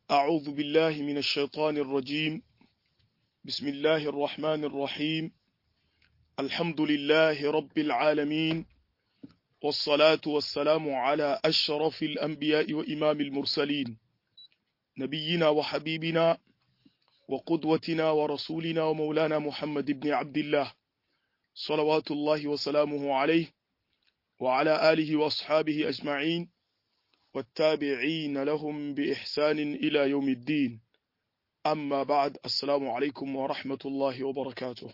أعوذ بالله من الشيطان الرجيم بسم الله الرحمن الرحيم الحمد لله رب العالمين والصلاة والسلام على أشرف الأنبياء وإمام المرسلين نبينا وحبيبنا وقدوتنا ورسولنا ومولانا محمد بن عبد الله صلوات الله وسلامه عليه وعلى آله وأصحابه أجمعين والتابعين لهم بإحسان إلى يوم الدين أما بعد السلام عليكم ورحمة الله وبركاته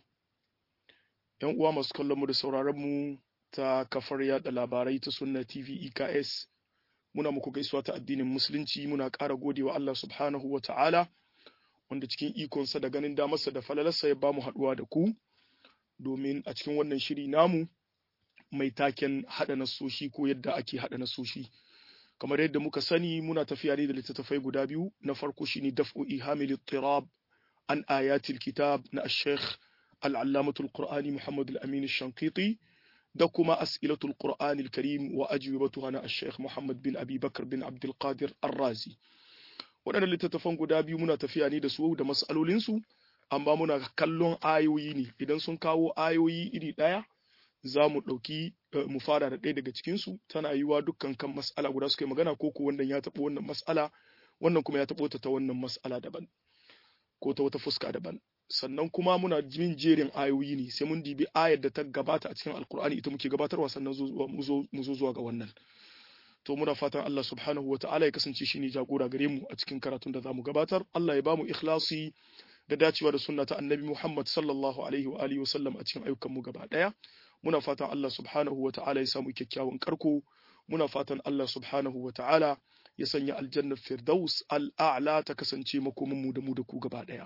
‘Yan uwa masu kallonmu da sauraronmu ta kafar yada labarai ta Sunna TV EKS, muna muku gaisuwa ta addinin Musulunci muna ƙara godewa Allah subhanahu wa ta'ala, wanda cikin ikonsa da ganin damarsa da falalarsa ya bamu haɗuwa da ku, domin a cikin wannan shiri namu mai taken haɗa nasoshi ko yadda ake haɗa nasoshi. kamar yadda muka sani muna tafiya ne da littattafai guda biyu na farko shine daf'u ihamil tirab an ayatil kitab na ash-shaykh al-allamatul qur'ani muhammad al-amin ash-shanqiti da kuma as'ilatul qur'ani al-karim wa ajwibatuha na ash-shaykh muhammad bin abi bakr bin abdul qadir ar-razi waɗannan littattafan guda biyu muna tafiya ne da su da mas'alolin su amma muna kallon ayoyi ne idan sun kawo ayoyi iri ɗaya za mu ɗauki mu fara da ɗaya daga cikinsu tana yiwa dukkan kan mas'ala guda suka yi magana ko ko wannan ya taɓo wannan mas'ala wannan kuma ya taɓo ta ta wannan mas'ala daban ko ta wata fuska daban sannan kuma muna jin jerin ayoyi ne sai mun dibi ayar da ta gabata a cikin alkur'ani ita muke gabatarwa sannan mu zo zuwa ga wannan to muna fatan Allah subhanahu wa ta'ala ya kasance shine jagora gare mu a cikin karatun da zamu gabatar Allah ya bamu ikhlasi da dacewa da sunna ta annabi Muhammad sallallahu alaihi wa alihi wa sallam a cikin ayyukan mu gaba daya muna fatan Allah subhanahu wa ta'ala ya samu kyakkyawan karko muna fatan Allah subhanahu wa ta'ala ya sanya aljannar firdaus al'a'la ta kasance makomin mu da mu da ku gaba daya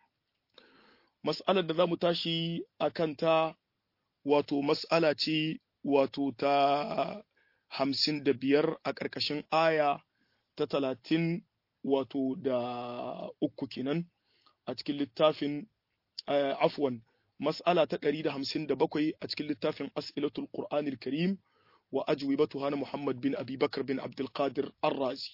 mas'alar da zamu tashi akan ta wato mas'ala ce wato ta hamsin da biyar a ƙarƙashin aya ta talatin wato da uku kenan a cikin littafin afwan mas'ala ta ɗari da hamsin da bakwai a cikin littafin as'ilatul qur'anil karim wa ajwibatuha na muhammad bin abi bakar bin abdulkadir arrazi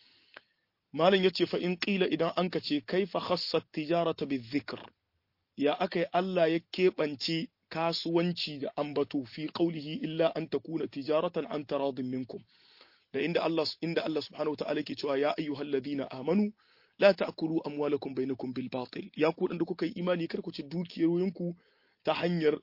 malam ya ce fa in ƙila idan an ka ce kaifa khassat tijarata bi dhikr ya aka yi allah ya keɓance kasuwanci da ambato fi qaulihi illa an takuna tijaratan an taradin minkum da inda Allah inda Allah subhanahu wataala yake cewa ya ayyuhal ladina amanu la ta'kulu amwalakum bainakum bil batil ya ku dan da kuka yi imani kar ku ci dukiyoyinku ta hanyar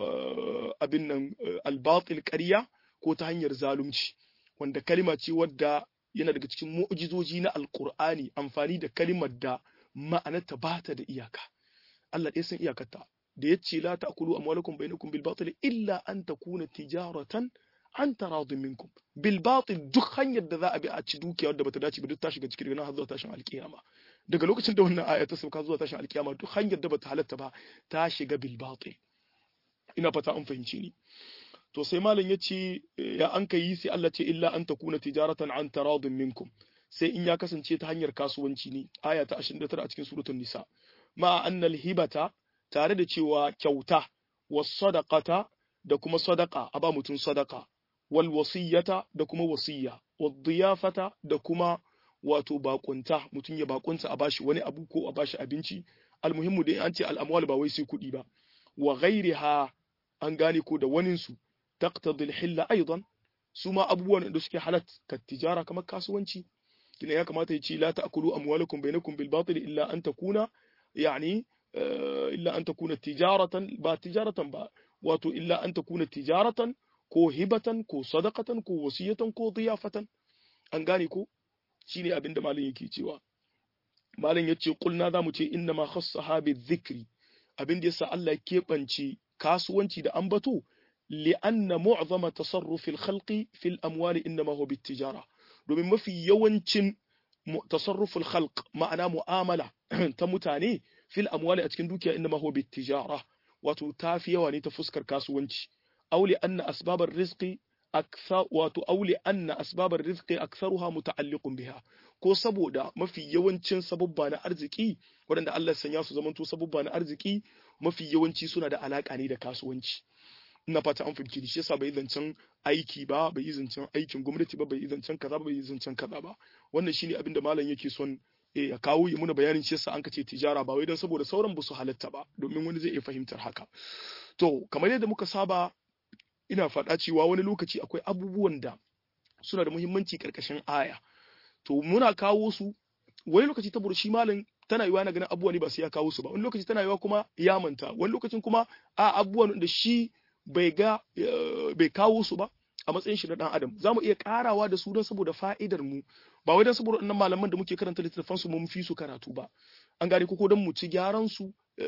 abin nan al batil ƙarya ko ta hanyar zalunci wanda kalima ce wadda yana daga cikin mu'jizoji na alqur'ani amfani da kalimar da ma'anarta ba ta da iyaka Allah ɗaya san iyakarta da ya ce la ta'kulu amwalakum bainakum bil batil illa an takuna tijaratan an taradun minkum bil batil duk hanyar da za a bi a ci dukiya wadda bata dace ba duk ta shiga cikin rigana har zuwa tashin alkiyama daga lokacin da wannan aya ta sauka zuwa tashin alkiyama duk hanyar da bata halatta ba ta shiga bil batil ina fata an fahimci ni to sai malam ya ce ya an kai sai Allah ce illa an takuna tijaratan an taradun minkum sai in ya kasance ta hanyar kasuwanci ne aya ta 29 a cikin suratul nisa ma annal hibata tare da cewa kyauta was sadaqata da kuma sadaqa a ba mutum sadaqa wal wasiyata da kuma wasiyya wad diyafata da kuma wato bakunta mutum ya bakunta a bashi wani abu ko a bashi abinci almuhimmu dai an ce al'amwal ba wai sai kuɗi ba wa ghairiha an gane ko da wanin su taqtadi al-hilla aidan su ma abubuwan da suke halat ka tijara kamar kasuwanci kina ya kamata ya ce la ta'kulu amwalakum bainakum bil batil illa an takuna yani illa an takuna tijaratan ba tijaratan ba wato illa an takuna tijaratan ko hibatan ko sadaqatan ko wasiyatan ko diyafatan an gane ko shine abinda malam yake cewa malam yace kulna zamu ce inna ma khassaha bi dhikri abinda yasa Allah ya kebance kasuwanci da ambato li'anna mu'zama tasarrufi al-khalqi fi al-amwali inma huwa bit-tijara domin mafi yawancin tasarruful khalq ma'ana mu'amala ta mutane fil amwali a cikin dukiya inma huwa bit-tijara wato tafi yawa ne ta fuskar kasuwanci auli anna asbabar rizqi akthar wato auli anna asbabar rizqi aktharuha muta'alliqun biha ko saboda mafi yawancin sababba na arziki waɗanda Allah sanya su zamanto sababba na arziki mafi yawanci suna da alaka ne da kasuwanci ina fata an fahimci shi yasa bai zancen aiki ba bai zancen aikin gwamnati ba bai zancen kaza ba bai zancen kaza ba wannan shine abin da malam yake son eh ya kawo yi muna bayanin shi yasa an kace tijara ba wai dan saboda sauran ba su halatta ba domin wani zai iya fahimtar haka to kamar yadda muka saba ina faɗa cewa wani lokaci akwai abubuwan da suna da muhimmanci karkashin aya to muna kawo su wani lokaci ta shi malam tana yiwa na ganin abubuwa ne ba sai ya kawo su ba wani lokaci tana yiwa kuma ya manta wani lokacin kuma a abubuwan da shi bai ga bai kawo su ba a matsayin shi na dan adam za mu iya karawa da su don saboda fa'idar mu ba wai don saboda wannan malaman da muke karanta littattafan su mun fi su karatu ba an gane ko don mu ci gyaran su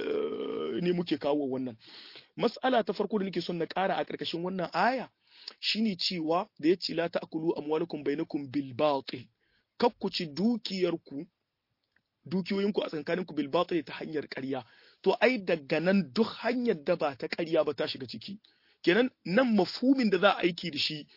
ne muke kawo wannan mas'ala ta farko da nake son na kara a karkashin wannan aya shine cewa da ya ce la ta'kulu amwalakum bainakum bil batil kakkuci dukiyarku dukiyoyinku a tsakaninku bil batil ta hanyar ƙarya to ai daga nan duk hanyar da ba ta ƙarya ba ta shiga ciki kenan nan mafhumin da za a aiki da shi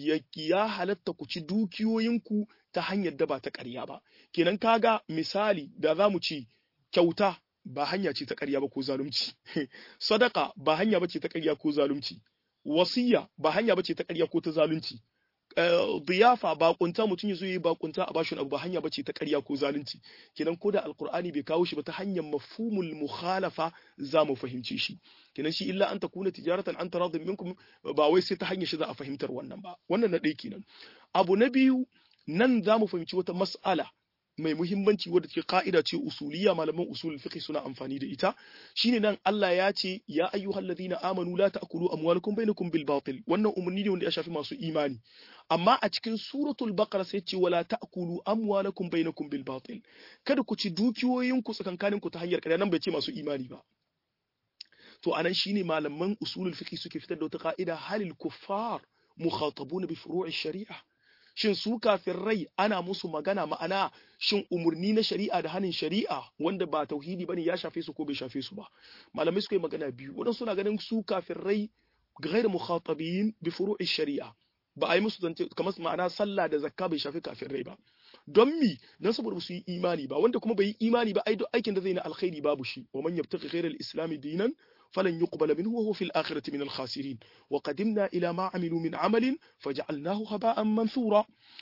ya halatta ku ci dukiyoyinku ta hanyar da ba ta ƙarya ba kenan kaga misali da za mu ci kyauta ba hanya ce ta ƙarya ba ko zalunci sadaka ba hanya ba ce ta ƙarya ko zalunci wasiya ba hanya ba ce ta ƙarya ko ta zalunci diyafa bakunta mutum ya zo yi bakunta a bashi abu ba hanya bace ta ƙarya ko zalunci kenan ko da alqur'ani bai kawo shi ba ta hanyar mafhumul mukhalafa za mu fahimce shi kenan shi illa an takuna tijaratan an taradin minkum ba wai sai ta hanyar shi za a fahimtar wannan ba wannan na ɗaya kenan abu na biyu nan za mu fahimci wata mas'ala mai muhimmanci wadda ke ka'ida ce usuliya malaman usul fiqh suna amfani da ita shine nan Allah ya ce ya ayyuhal ladina amanu la ta'kulu amwalakum bainakum bil batil wannan umarni ne wanda ya shafi masu imani amma a cikin suratul baqara sai ce wala ta'kulu amwalakum bainakum bil batil kada ku ci dukiyoyin ku tsakankanin ku ta hanyar ƙarya nan bai ce masu imani ba to anan shine malaman usulul fiqh suke fitar da wata ka'ida halil kuffar mukhatabuna bi furu'i shari'a shin su rai ana musu magana ma'ana shin umurni na shari'a da hanin shari'a wanda ba tauhidi bane ya shafe su ko bai shafe su ba malamai suka yi magana biyu wadan suna ganin su rai ghair mukhatabin bi furu'i shari'a ba a yi musu zance kamar ma'ana sallah da zakka bai shafi rai ba don mi don saboda su yi imani ba wanda kuma bai yi imani ba ai duk aikin da zai na alkhairi babu shi wa man yabtaghi ghayra al-islam dinan فلن يقبل منه وهو في الآخرة من الخاسرين وقدمنا إلى ما عملوا من عمل فجعلناه هباء منثورا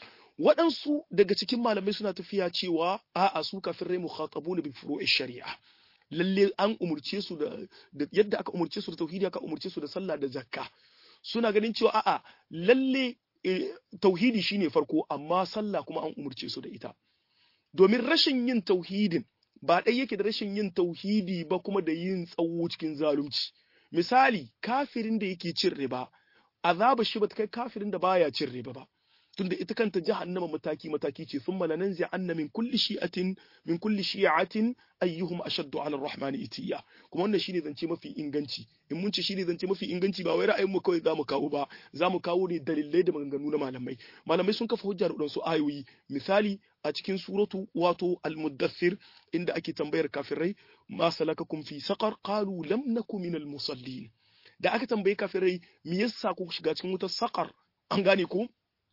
waɗansu daga cikin malamai suna tafiya cewa a'a su kafirai mukhatabuna bi furu'i shari'a lalle an umurce su da yadda aka umurce su da tauhidi aka umurce su da sallah da zakka suna ganin cewa a'a lalle tauhidi shine farko amma sallah kuma an umurce su da ita domin rashin yin tauhidin ba ɗai yake da rashin yin tauhidi ba kuma da yin tsawo cikin zalunci misali kafirin da yake cin riba azaba shi ba ta kai kafirin da baya cin riba ba tunda ita kanta jahannama mataki mataki ce thumma lananzi anna min kulli shi'atin min kulli shi'atin ayyuhum ashaddu 'ala ar-rahman itiya kuma wannan shine zance mafi inganci in mun ce shine zance mafi inganci ba wai ra'ayin mu kawai zamu kawo ba zamu kawo ne dalilai da maganganu na malamai malamai sun kafa hujjar da su ayoyi misali a cikin suratu wato al-muddathir inda ake tambayar kafirai ma salakakum fi saqar qalu lam nakum minal musallin da aka tambaye kafirai me yasa ku shiga cikin wutar saqar an gane ko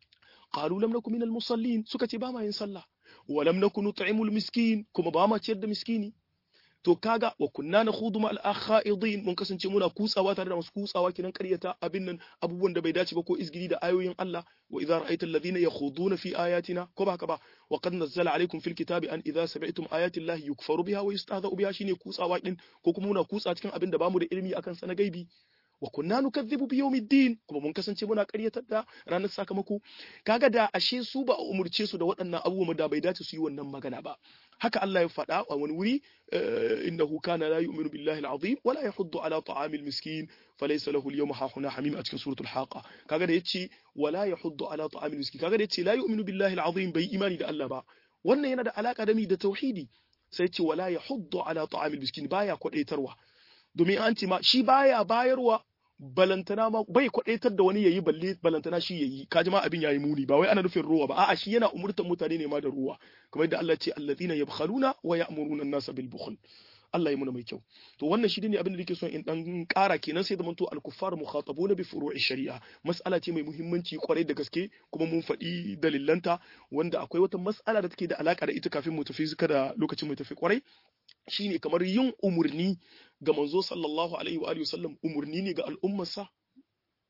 qalu lam nakum minal musallin suka ce ba ma yin sallah wa lam nakun nut'imul miskin kuma ba ma ciyar da miskini to kaga wa kunna nakhudu ma al-akhaidin mun kasance muna kutsawa tare da masu kutsawa kinan ƙaryata abin nan abubuwan da bai dace ba ko izgiri da ayoyin Allah wa idza ra'aita alladhina yakhuduna fi ayatina ko ba ka ba wa qad nazzala alaykum fil kitabi an idza sami'tum ayati llahi yukfaru biha wa yustahza'u biha shine kutsawa din ko kuma muna kutsa cikin abin da bamu da ilimi akan sa na gaibi wa kunna nukazzibu bi yawmiddin kuma mun kasance muna ƙaryatar da ranar sakamako kaga da ashe su ba a umurce su da waɗannan abubuwan da bai dace su yi wannan magana ba haka Allah ya faɗa a wani wuri innahu kana la yu'minu billahi al-azim wala yahuddu ala ta'amil miskin falaysa lahu al-yawma hahuna hamim a cikin suratul haqa kaga da yace wala yahuddu ala ta'amil miskin kaga da yace la yu'minu billahi al-azim bai imani da Allah ba wannan yana da alaka da mi da tauhidi sai ce wala yahuddu ala ta'amil miskin baya kwadaitarwa domin an ce ma shi baya bayarwa balantana ma bai kwadaitar da wani yayi balle balantana shi yayi kaji ma abin yayi muni ba wai ana nufin ruwa ba a'a shi yana umurtar mutane ne ma da ruwa kamar yadda Allah ce allazina yabkhaluna wa ya'muruna an-nasa bil bukhl Allah ya muna mai kyau to wannan shi ne abin da nake son in dan ƙara kenan sai da manto al-kuffar mukhatabuna bi furu'i shari'a mas'ala ce mai muhimmanci kwarai da gaske kuma mun faɗi dalilanta wanda akwai wata mas'ala da take da alaka da ita kafin mu tafi kada lokacin mu tafi kwarai shine kamar yin umurni ga manzo sallallahu alaihi wa alihi wasallam umurni ne ga al'ummarsa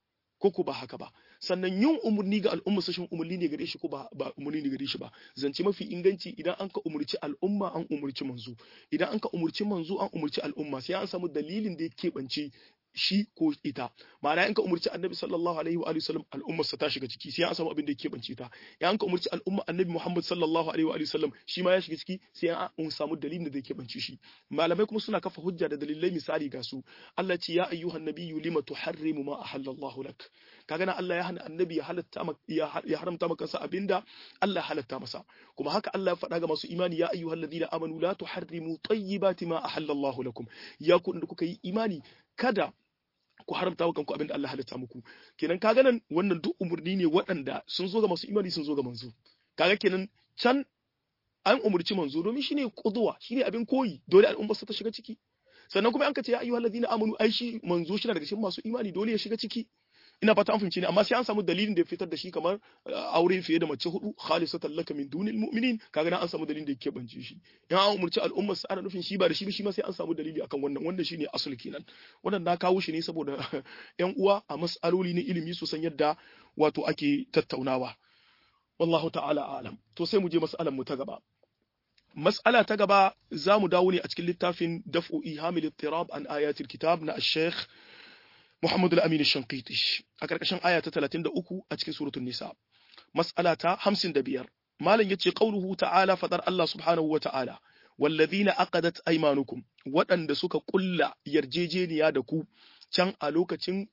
ko ko ba haka ba sannan yin umurni ga al'umma sashin umurni ne gare shi ko ba ba umurni ne gare shi ba zance mafi inganci idan an ka umurci al'umma an umurci manzo idan an ka umurci manzo an umurci al'umma sai an samu dalilin da ya keɓance shi ko ita ma'ana in ka umurci annabi sallallahu alaihi wa sallam al'ummar sa ta shiga ciki sai an samu abin da yake bance ta ya an ka umurci al'umma annabi Muhammad sallallahu alaihi wa sallam shi ma ya shiga ciki sai an samu dalilin da yake bance shi malamai kuma suna kafa hujja da dalilai misali ga su Allah ce ya ayyuhan nabiyyu lima tuharrimu ma ahallallahu lak kaga na Allah ya hana annabi ya halatta ya haramta maka sa abinda Allah ya halatta masa kuma haka Allah ya faɗa ga masu imani ya ayyuhal ladina amanu la tuharrimu tayyibati ma ahallallahu lakum ya ku da kuka yi imani kada ku haramta wa kanku abin da Allah halitta muku kenan kaga nan wannan duk umurni ne waɗanda sun zo ga masu imani sun zo ga manzo kaga kenan can an umurci manzo domin shine kuduwa shine abin koyi dole al'umma ta shiga ciki sannan kuma an ka ce ya ayyuhal ladina amanu ai shi manzo shi daga cikin masu imani dole ya shiga ciki ina fata an fahimci ne amma sai an samu dalilin da ya fitar da shi kamar aure fiye da mace hudu khalisatan laka min dunil mu'minin kaga na an samu dalilin da yake bance shi in an umurci al'ummar sa ana nufin shi ba da shi shi ma sai an samu dalili akan wannan wanda shine asul kenan wannan na kawo shi ne saboda yan uwa a mas'aloli na ilimi su san yadda wato ake tattaunawa wallahu ta'ala alam to sai mu je mas'alan mu ta gaba mas'ala ta gaba za mu dawo ne a cikin littafin daf'u ihamil ittirab an ayatil kitab na al-sheikh Muhammadu al-Amin al-Shanqiti a karkashin aya ta 33 a cikin suratul Nisa mas'ala ta 55 malam yace qauluhu ta'ala fadar Allah subhanahu wa ta'ala walladhina aqadat aymanukum waɗanda suka kulla yarjejeniya da ku can a lokacin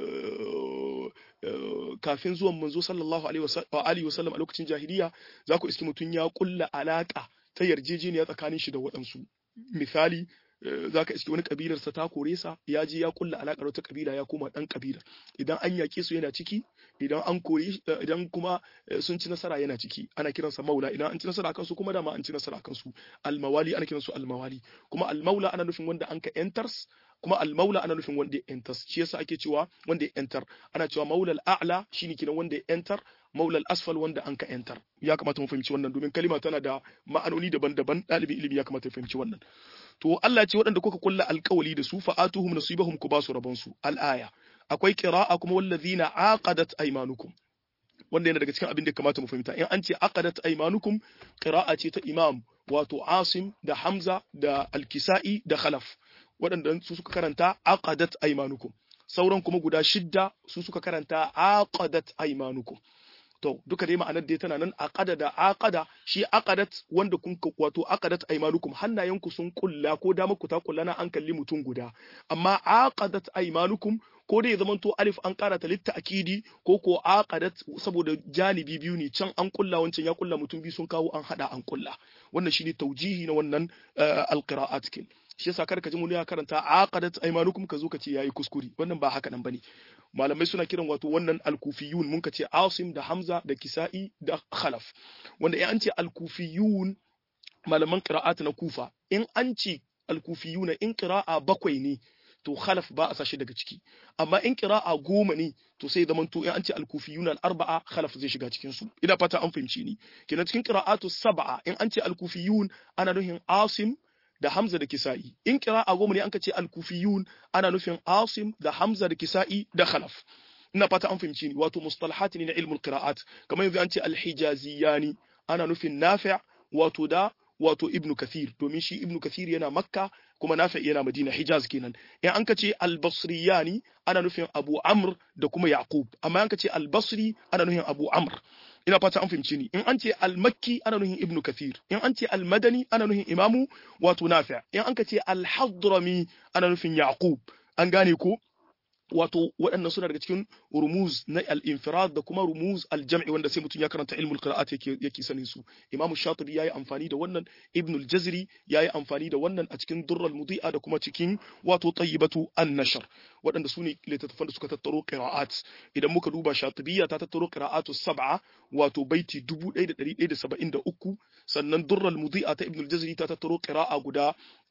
kafin zuwan manzo sallallahu alaihi wasallam a lokacin jahiliya za ku iski mutum ya kulla alaka ta yarjejeniya tsakanin shi da waɗansu misali za ka iske wani kabilarsa ta kore sa ya je ya kulla alaƙar wata kabila ya koma ɗan kabilar idan an yaƙe su yana ciki idan an kore idan kuma sun ci nasara yana ciki ana kiransa maula idan an ci nasara akan su kuma dama an ci nasara akan su almawali ana kiransu almawali kuma almaula ana nufin wanda an ka enters kuma almaula ana nufin wanda ya enters shi yasa ake cewa wanda ya enter ana cewa maulal a'la shine kiran wanda ya enter maulal asfal wanda an ka enter ya kamata mu fahimci wannan domin kalima tana da ma'anoni daban-daban ɗalibin ilimi ya kamata ya fahimci wannan to Allah ce waɗanda kuka kulla alƙawali da su fa'atuhum nasibahum ku basu rabon su al-aya akwai qira'a kuma wallazina aqadat aymanukum wanda yana daga cikin abin da kamata mu fahimta in an ce aqadat aymanukum qira'a ce ta imam wato Asim da Hamza da Al-Kisa'i da Khalaf waɗanda su suka karanta aqadat aymanukum sauran kuma guda shidda su suka karanta aqadat aymanukum to duka dai ma'anar dai tana nan aqada da aqada shi aqadat wanda kun wato aqadat aymanukum hannayenku sun kulla ko da muku ta kulla na an kalli mutum guda amma aqadat aymanukum ko dai zaman to alif an kara ta litta akidi ko ko aqadat saboda janibi biyu ne can an kulla wancan ya kulla mutum biyu sun kawo an hada an kulla wannan shine taujihi na wannan alqira'at kin shi yasa kar ka ji mun ya karanta aqadat aymanukum ka zo ka ce yayi kuskure wannan ba haka nan bane malamai suna kiran wato wannan alkufiyun mun ka ce asim da hamza da kisa'i da khalaf wanda in an ce alkufiyun malaman qira'at na kufa in an ce alkufiyuna in qira'a bakwai ne to khalaf ba a sashi daga ciki amma in qira'a goma ne to sai zaman to in an ce al-kufiyuna al-arba'a khalaf zai shiga cikin su ina fata an fahimci ni kenan cikin qira'atu sab'a in an ce al-kufiyun ana nufin asim da hamza da kisa'i in qira'a goma ne an ka ce al-kufiyun ana nufin asim da hamza da kisa'i da khalaf ina fata an fahimci ni wato mustalahat ne na ilmul qira'at kamar yanzu an ce al-hijaziyani ana nufin nafi' wato da wato ibnu kathir domin shi ibnu kathir yana makka kuma nafi yana madina hijaz kenan in an ka ce albasriyani ana nufin abu amr da kuma yaqub amma an ka ce albasri ana nufin abu amr ina fata an fahimci ni in an ce almakki ana nufin ibnu kathir in an ce almadani ana nufin imamu wato nafi in an ka ce alhadrami ana nufin yaqub an gane ko wato waɗannan suna daga cikin rumuz na al-infirad da kuma rumuz al-jam'i wanda sai mutum ya karanta ilmul qira'at yake yake sanin su imam shatibi yayi amfani da wannan ibn al-jazri yayi amfani da wannan a cikin durral mudi'a da kuma cikin wato tayyibatu an-nashr waɗanda su ne littattafan da suka tattaro qira'at idan muka duba shatibiyya ta tattaro qira'atu sab'a wato baiti 1173 sannan durral mudi'a ta ibn al-jazri ta tattaro qira'a guda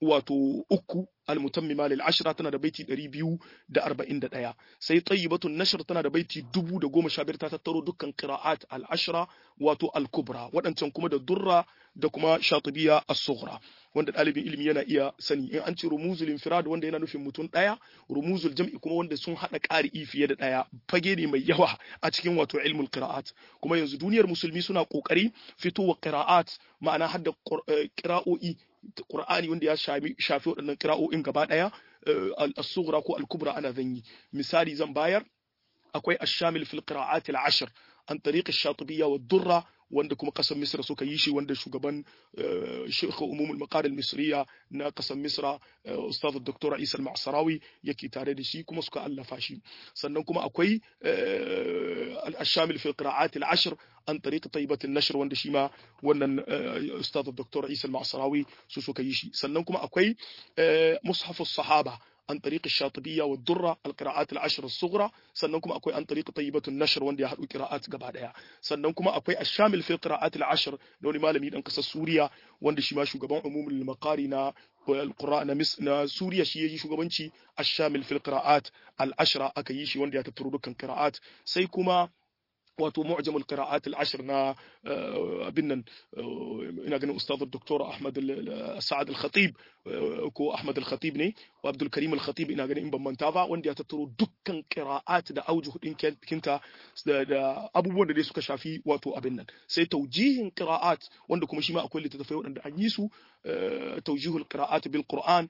wato uku almutammima lil ashra tana da baiti 241 sai tayyibatun nashr tana da baiti 1015 ta tattaro dukkan qira'at al ashra wato al kubra wadancan kuma da durra da kuma shatibiya as-sughra wanda ɗalibin ilimi yana iya sani in an ce rumuzul infirad wanda yana nufin mutum ɗaya rumuzul jam'i kuma wanda sun haɗa ƙari'i fiye da ɗaya fage ne mai yawa a cikin wato ilmul qira'at kuma yanzu duniyar musulmi suna ƙoƙari fitowa qira'at ma'ana hadda qira'o'i Qur'ani wanda ya shafi shafi waɗannan qira'o'in gaba ɗaya as-sughra ko al-kubra ana zanyi misali zan bayar akwai ash-shamil fil qira'at al-ashr an tariq ash-shatibiyya wa durra wanda kuma kasar misra suka yi shi wanda shugaban sheikh umumul maqar al-misriya na kasar misra ustaz dr isa al-ma'sarawi yake tare da shi kuma suka allafa shi sannan kuma akwai al-shamil fi qira'at al-ashr an tariq tayyibat an-nashr wanda shi ma wannan ustaz dr isa al-ma'sarawi su suka yi shi sannan kuma akwai mushaf as-sahaba عن طريق الشاطبية والدرة القراءات العشر الصغرى سننكم أكوي عن طريق طيبة النشر وندي أحد قراءات قبادها سننكم أكوي الشامل في القراءات العشر لوني ما لم ينقص سوريا وندي شما شغبان عموم المقارنة القراء نمس نا سوريا شي يجي شغبانشي الشامل في القراءات العشرة أكيشي وندي أتترو دكان قراءات سيكما wato mu'jamul qira'at al-ashr na abin nan ina ganin ustad doktor Ahmad Sa'ad al-Khatib ko Ahmad al-Khatib ne wa Abdul Karim al-Khatib ina ganin in ban manta ba wanda ya tattaro dukkan qira'at da aujuh din kinta da abubuwan da dai suka shafi wato abin nan sai taujihin qira'at wanda kuma shi ma akwai littattafai waɗanda an yi su tawjihul qira'at bil Qur'an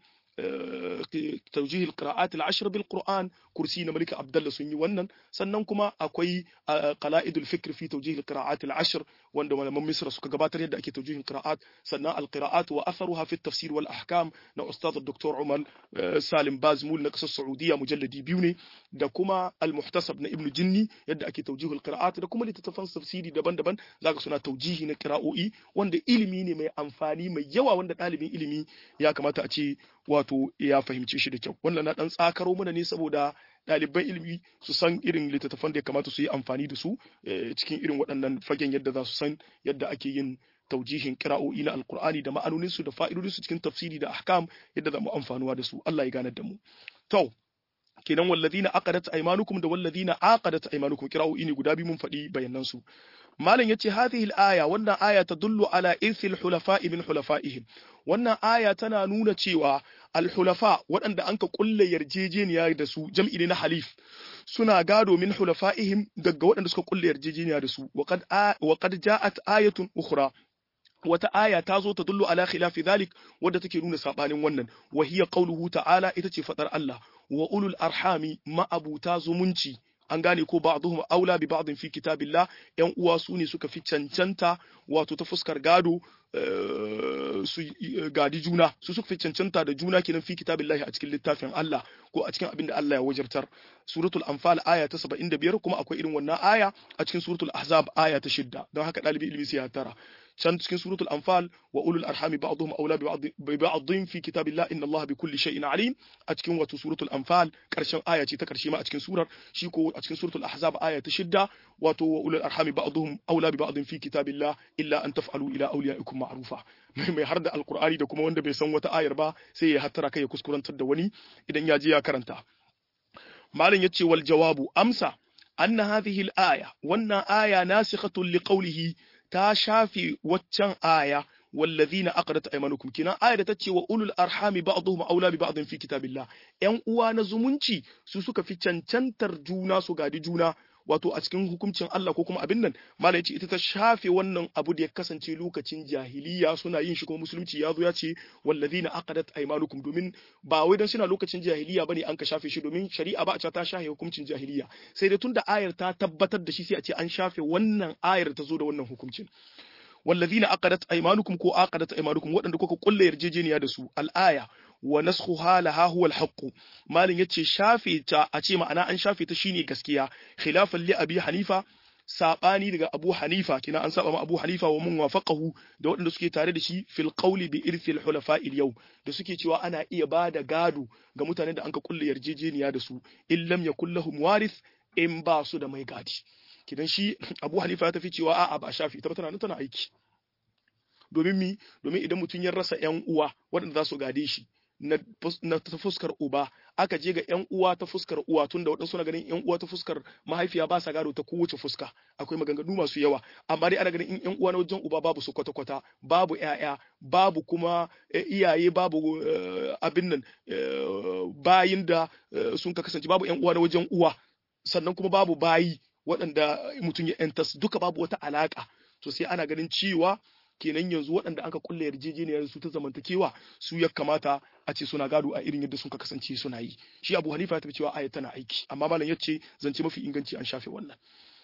توجيه القراءات العشر بالقرآن كرسي ملك عبد الله سني ونن sannan kuma akwai qala'idul fikr fi tawjih alqira'at al'ashr wanda malaman Misra suka gabatar yadda ake tawjihin qira'at sannan alqira'at wa atharuha fi tafsir wal ahkam na ustad Dr. Umar Salim Bazmul na kasar Saudiya mujalladi biyu ne da kuma al-muhtasab na Ibn Jinni yadda ake tawjihul qira'at da kuma littattafan tafsiri daban-daban zaka suna tawjihi na qira'o'i wanda ilimi ne mai amfani mai yawa wanda ɗalibin ilimi ya kamata a ce wato ya fahimce shi da kyau wannan na dan tsakaro mana ne saboda ɗaliban ilimi su san irin littattafan da ya kamata su yi amfani da su cikin irin waɗannan fagen yadda za su san yadda ake yin taujihin kira'o'i na alkur'ani da ma'anoninsu da fa'idodinsu cikin tafsiri da ahkam yadda za mu amfanuwa da su Allah ya ganar da mu to kenan walladina aqadat aymanukum da walladina aqadat aymanukum kira'o'i ne guda biyu mun faɗi bayanan su malam yace hadhihi al-aya wannan aya tadullu ala irthil hulafa'i min hulafa'ihim wannan aya tana nuna cewa al-hulafa waɗanda anka kulle yarjejeniya da su jam'i ne na halif suna gado min hulafa'ihim daga waɗanda suka kulle yarjejeniya da su wa qad wa qad ja'at ayatun ukhra wata aya ta zo ta dullu ala khilafi dhalik wadda take nuna sabanin wannan wa hiya qawluhu ta'ala ita ce fadar Allah wa ulul arhami ma'abuta zumunci an gane ko ba'dhum aula bi ba'dhin fi kitabillah yan uwa su ne suka fi cancanta wato ta fuskar gado su gadi juna su suka fi cancanta da juna kenan fi kitabillahi a cikin littafin Allah ko a cikin abin da Allah ya wajabtar suratul anfal aya ta 75 kuma akwai irin wannan aya a cikin suratul ahzab aya ta 6 don haka dalibi ilimi sai ya tara can cikin suratul anfal wa ulul arhami ba'dhum awla bi ba'dhin fi kitabillah inna Allah bi kulli shay'in alim a cikin wato suratul anfal karshen aya ce ta karshe ma a cikin surar shi ko a cikin suratul ahzab aya ta shidda wato wa ulul arhami ba'dhum awla bi ba'dhin fi kitabillah illa an taf'alu ila awliyaikum ma'rufa mai har da alqur'ani da kuma wanda bai san wata ayar ba sai ya hattara kai ya kuskurantar da wani idan ya je ya karanta malam yace wal jawabu amsa anna hadhihi al-aya wannan aya nasikhatun liqawlihi ta shafe waccan aya wallazina aqadat aymanukum kina aya da tace wa ulul arhami ba'dhum aula bi ba'dhin fi kitabillah yan uwa na zumunci su suka fi cancantar juna su gadi juna wato a cikin hukuncin Allah ko kuma abin nan malai yace ita ta shafe wannan abu da ya kasance lokacin jahiliya suna yin shi kuma musulunci ya zo ya ce wallazina aqadat aymanukum domin ba wai dan suna lokacin jahiliya bane an ka shafe shi domin shari'a ba a ce ta shafe hukuncin jahiliya sai dai tunda ayar ta tabbatar da shi sai a ce an shafe wannan ayar ta zo da wannan hukuncin wallazina aqadat aymanukum ko aqadat aymanukum waɗanda kuka kulle yarjejeniya da su al-aya wa naskhuha laha huwa al-haqq malin yace shafe ta a ce ma'ana an shafe ta shine gaskiya khilafan li abi hanifa sabani daga abu hanifa kina an saba ma abu hanifa wa mun wafaqahu da waɗanda suke tare da shi fil qawli bi irthil hulafa yau da suke cewa ana iya bada gado ga mutanen da anka kulle yarjejeniya da su illam yakul lahum warith in ba su da mai gadi kidan shi abu hanifa ya tafi cewa a'a ba shafi ita ba tana tana aiki domin mi domin idan mutum ya rasa yan uwa waɗanda za su gade shi na, na ta fuskar uba aka je ga yan uwa ta fuskar uwa tunda waɗansu na ganin yan uwa ta fuskar mahaifiya ba sa gado ta kowace fuska akwai maganganu masu yawa amma dai ana ganin in yan uwa na wajen uba babu su kwata-kwata babu ƴaƴa babu kuma iyaye babu abin nan bayin da sun ka kasance babu yan uwa na wajen uwa sannan kuma babu bayi waɗanda mutum ya yantas duka babu wata alaƙa to sai ana ganin cewa kenan yanzu waɗanda aka kulle yarjejeniyar su ta zamantakewa su ya kamata a ce suna gado a irin yadda sun ka kasance suna yi shi abu hanifa ya tafi cewa aya tana aiki amma malam ya ce zance mafi inganci an shafe wannan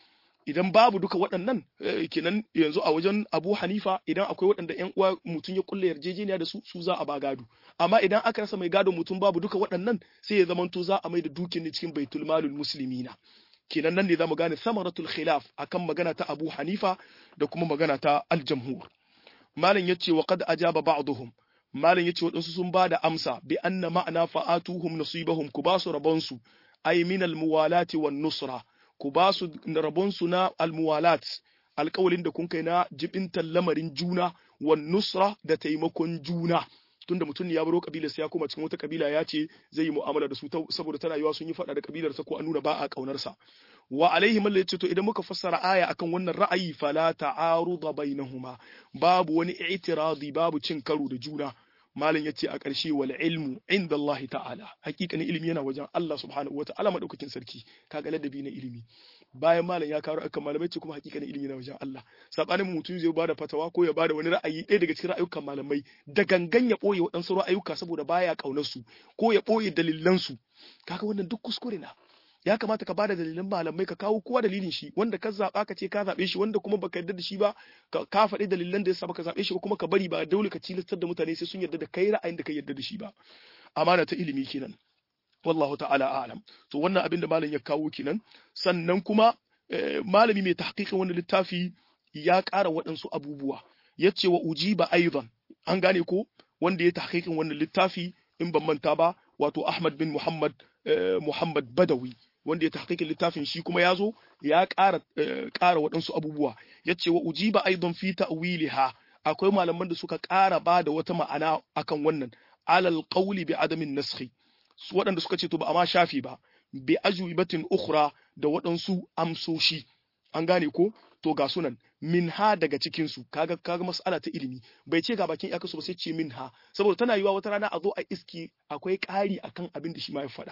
idan babu duka waɗannan kenan yanzu a wajen abu hanifa idan akwai waɗanda yan uwa mutum ya kulle yarjejeniya da su su za a ba gado amma idan aka rasa mai gado mutum babu duka waɗannan sai ya zamanto za a mai da dukin ne cikin baitul malul muslimina kenan nan ne za mu gane samaratul khilaf akan magana ta abu hanifa da kuma magana ta aljamhur malam yace wa qad ajaba ba'dhum malam yace wadansu sun bada amsa bi anna ma'ana fa'atuhum nasibahum ku basu rabonsu ay min almuwalati wan nusra ku basu rabonsu na almuwalat alƙawalin da kun kai na jibintan lamarin juna wan nusra da taimakon juna tunda mutum ya baro kabilar sa ya koma cikin wata kabila ya ce zai yi mu'amala da su saboda tana yiwa sun yi faɗa da kabilar sa ko an nuna ba a kaunar sa wa alaihi malla yace to idan muka fassara aya akan wannan ra'ayi fala ta'aruda bainahuma babu wani i'tiradi babu cin karo da juna malam yace a ƙarshe wal ilmu inda Allah ta'ala hakikanin ilimi yana wajen Allah subhanahu wa ta'ala madaukakin sarki kaga ladabi na ilimi bayan malam ya karo akan malamai ce kuma hakikanin ilimi yana wajen Allah sabanin mutum zai bada fatawa ko ya bada wani ra'ayi ɗaya daga cikin ra'ayukan malamai da gangan ya ɓoye waɗansu ra'ayuka saboda baya ƙaunar su ko ya ɓoye dalilan su kaga wannan duk kuskure na ya kamata ka bada dalilan malamai ka kawo kowa dalilin shi wanda ka zaba ka ce ka zabe shi wanda kuma baka yarda da shi ba ka faɗi dalilan da yasa baka zabe shi ba kuma ka bari ba dole ka tilastar da mutane sai sun yarda da kai ra'ayin da ka yarda da shi ba amana ta ilimi kenan wallahu ta'ala a'lam to wannan abin da malam ya kawo kenan sannan kuma malami mai tahqiqin wannan littafi ya ƙara waɗansu abubuwa yace wa ujiba aidan an gane ko wanda ya tahqiqin wannan littafi in ban manta ba wato Ahmad bin Muhammad Muhammad Badawi wanda ya tahqiqin littafin shi kuma ya zo ya ƙara ƙara waɗansu abubuwa yace wa ujiba aidan fi ta'wiliha akwai malaman da suka ƙara ba da wata ma'ana akan wannan alal qawli bi adamin naskhi waɗanda suka ce to ba a ma shafi ba bi ajwibatin ukhra da waɗansu amsoshi an gane ko to ga sunan minha daga cikin su kaga kaga mas'ala ta ilimi bai ce ga bakin iyakarsu ba sai ce minha saboda tana yiwa wata rana a zo a iski akwai ƙari akan abin da shi ma ya faɗa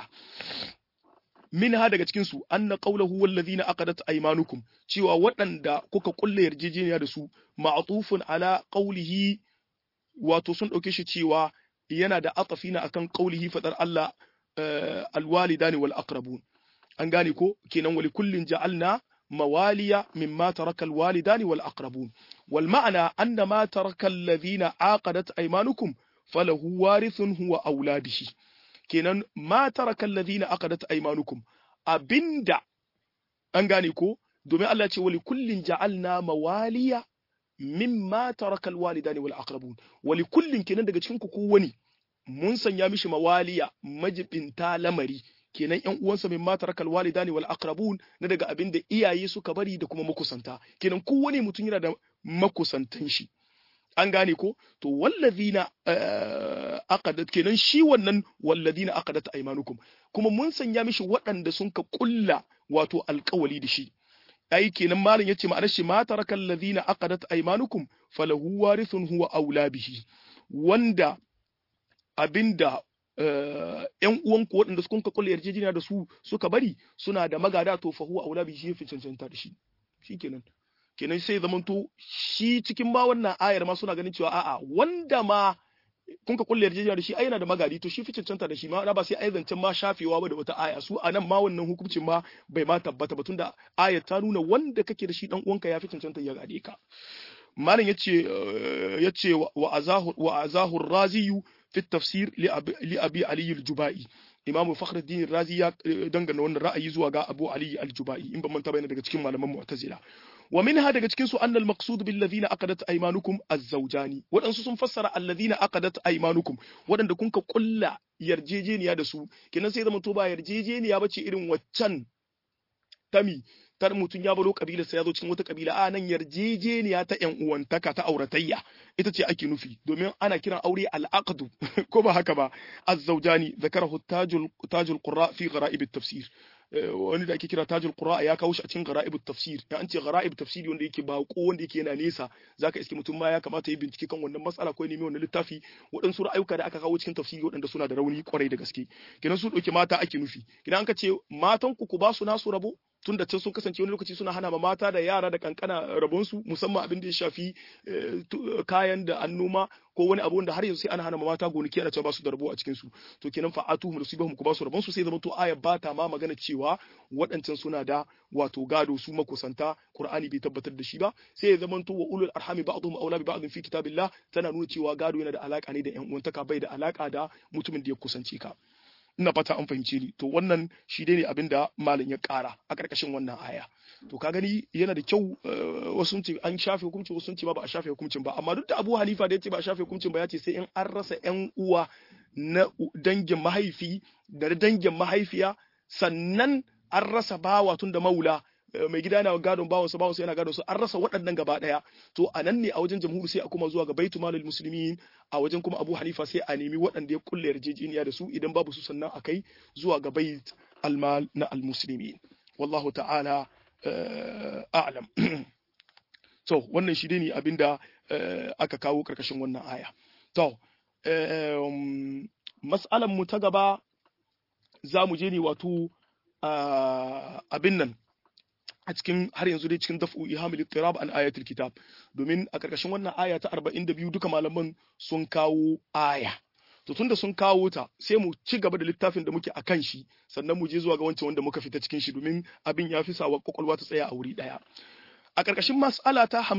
minha daga cikin su anna qawluhu wallazina aqadat aymanukum cewa waɗanda kuka kulle yarjejeniya da su ma'tufun ala qawlihi wato sun dauke shi cewa yana da atafina akan qawlihi fadar Allah alwalidani wal aqrabun an gane ko kenan wali kullin ja'alna موالي مما ترك الوالدان والأقربون والمعنى أن ما ترك الذين عاقدت أيمانكم فله وارث هو أولاده كينان ما ترك الذين عقدت أيمانكم أبندا أنغانيكو دومي الله تي ولكل جعلنا موالي مما ترك الوالدان والأقربون ولكل كينان daga cikin ku wani mun sanya mishi mawaliya majibinta lamari kenan ƴan uwansa min mata rakal walidani wal aqrabun na daga abin da iyaye suka bari da kuma makusanta kenan kowane mutum yana da makusantan shi an gane ko to wallazina aqadat kenan shi wannan wallazina aqadat aymanukum kuma mun sanya mishi waɗanda sun ka kulla wato alƙawali da shi ai kenan malam yace ma'anar shi mata rakal ladina aqadat aymanukum falahu warithun huwa aula bihi wanda abinda ‘yan uwanku waɗanda suka ka kulle yarjejeniya da su suka bari suna da magada to fa huwa aula bi shi fi cancanta da shi shikenan kenan sai zamanto shi cikin ma wannan ayar ma suna ganin cewa a'a wanda ma kun ka kulle yarjejeniya da shi ai yana da magadi to shi fi cancanta da shi ma ba sai ai zancen ma shafewa ba da wata aya su anan ma wannan hukuncin ma bai ma tabbata ba tunda ayar ta nuna wanda kake da shi dan uwanka ya fi cancanta ya gade ka malam yace yace wa azahu wa azahu raziyu في التفسير لأبي علي الجبائي إمام فخر الدين الرازي ya dangana wannan ra'ayi zuwa ga Abu Ali al-Jubai in ban manta bayana daga cikin malaman Mu'tazila wa minha daga cikin su annal maqsud bil ladina aqadat aymanukum az-zawjani wadansu sun fassara alladhina aqadat aymanukum wadanda kun ka kulla yarjejeniya da su kenan sai zama to ba yarjejeniya bace irin waccan tami tar mutum ya baro kabila sai ya zo cikin wata kabila a nan yarjejeniya ta yan uwantaka ta auratayya ita ce ake nufi domin ana kiran aure al-aqdu ko ba haka ba az-zawjani zakarahu tajul tajul qurra fi gharaib at-tafsir wani da ake kira tajul qur'a ya kawo shi a cikin gharaibut tafsir ya an ce gharaib tafsiri wanda yake bako wanda yake yana nesa zaka iske mutum ma ya kamata ya bincike kan wannan matsala ko nemi wannan littafi waɗansu ra'ayuka da aka kawo cikin tafsiri waɗanda suna da rauni kwarai da gaske kenan su ɗauki mata ake nufi idan ka ce matan ku ku ba su nasu rabo tun da can sun kasance wani lokaci suna hana ma mata da yara da kankana rabonsu musamman abin da ya shafi kayan da an noma ko wani abu wanda har yanzu sai ana hana ma mata gonaki ana cewa ba su da rabo a cikin su to kenan fa'atu mu musibahum ku ba su rabonsu sai zama to aya ba ta ma magana cewa waɗancan suna da wato gado su makusanta qur'ani bai tabbatar da shi ba sai ya zama to wa ulul arhami ba'dhum awla bi ba'dhin fi kitabillah tana nuna cewa gado yana da alaka ne da yan uwantaka bai da alaka da mutumin da ya kusance ka ina fata an fahimce ni to wannan shi dai ne abin da malam ya ƙara a ƙarƙashin wannan aya to ka gani yana da kyau wasu sun ce an shafe hukuncin wasu sun ce ba ba a shafe hukuncin ba amma duk da Abu Hanifa da ya ce ba a shafe hukuncin ba ya ce sai in an rasa ƴan uwa na dangin mahaifi da dangin mahaifiya sannan an rasa bawa tun da maula mai gida yana gadon bawansa bawansa yana gadon su an rasa waɗannan gaba ɗaya to a nan ne a wajen jamhuri sai a kuma zuwa ga baitu malul muslimin a wajen kuma abu hanifa sai a nemi waɗanda ya kulle yarjejeniya da su idan babu su sannan a kai zuwa ga bait almal na almuslimin wallahu ta'ala a'lam to wannan shi ne abinda aka kawo karkashin wannan aya to mas'alan mu ta gaba za mu je ne wato abin nan a cikin har yanzu dai cikin daf'u ihamil ittirab an ayatul kitab domin a karkashin wannan aya ta 42 duka malaman sun kawo aya to tunda sun kawo ta sai mu ci gaba da littafin da muke akan shi sannan mu je zuwa ga wancan wanda muka fita cikin shi domin abin ya fi sawa kwakwalwa ta tsaya a wuri daya a karkashin mas'ala ta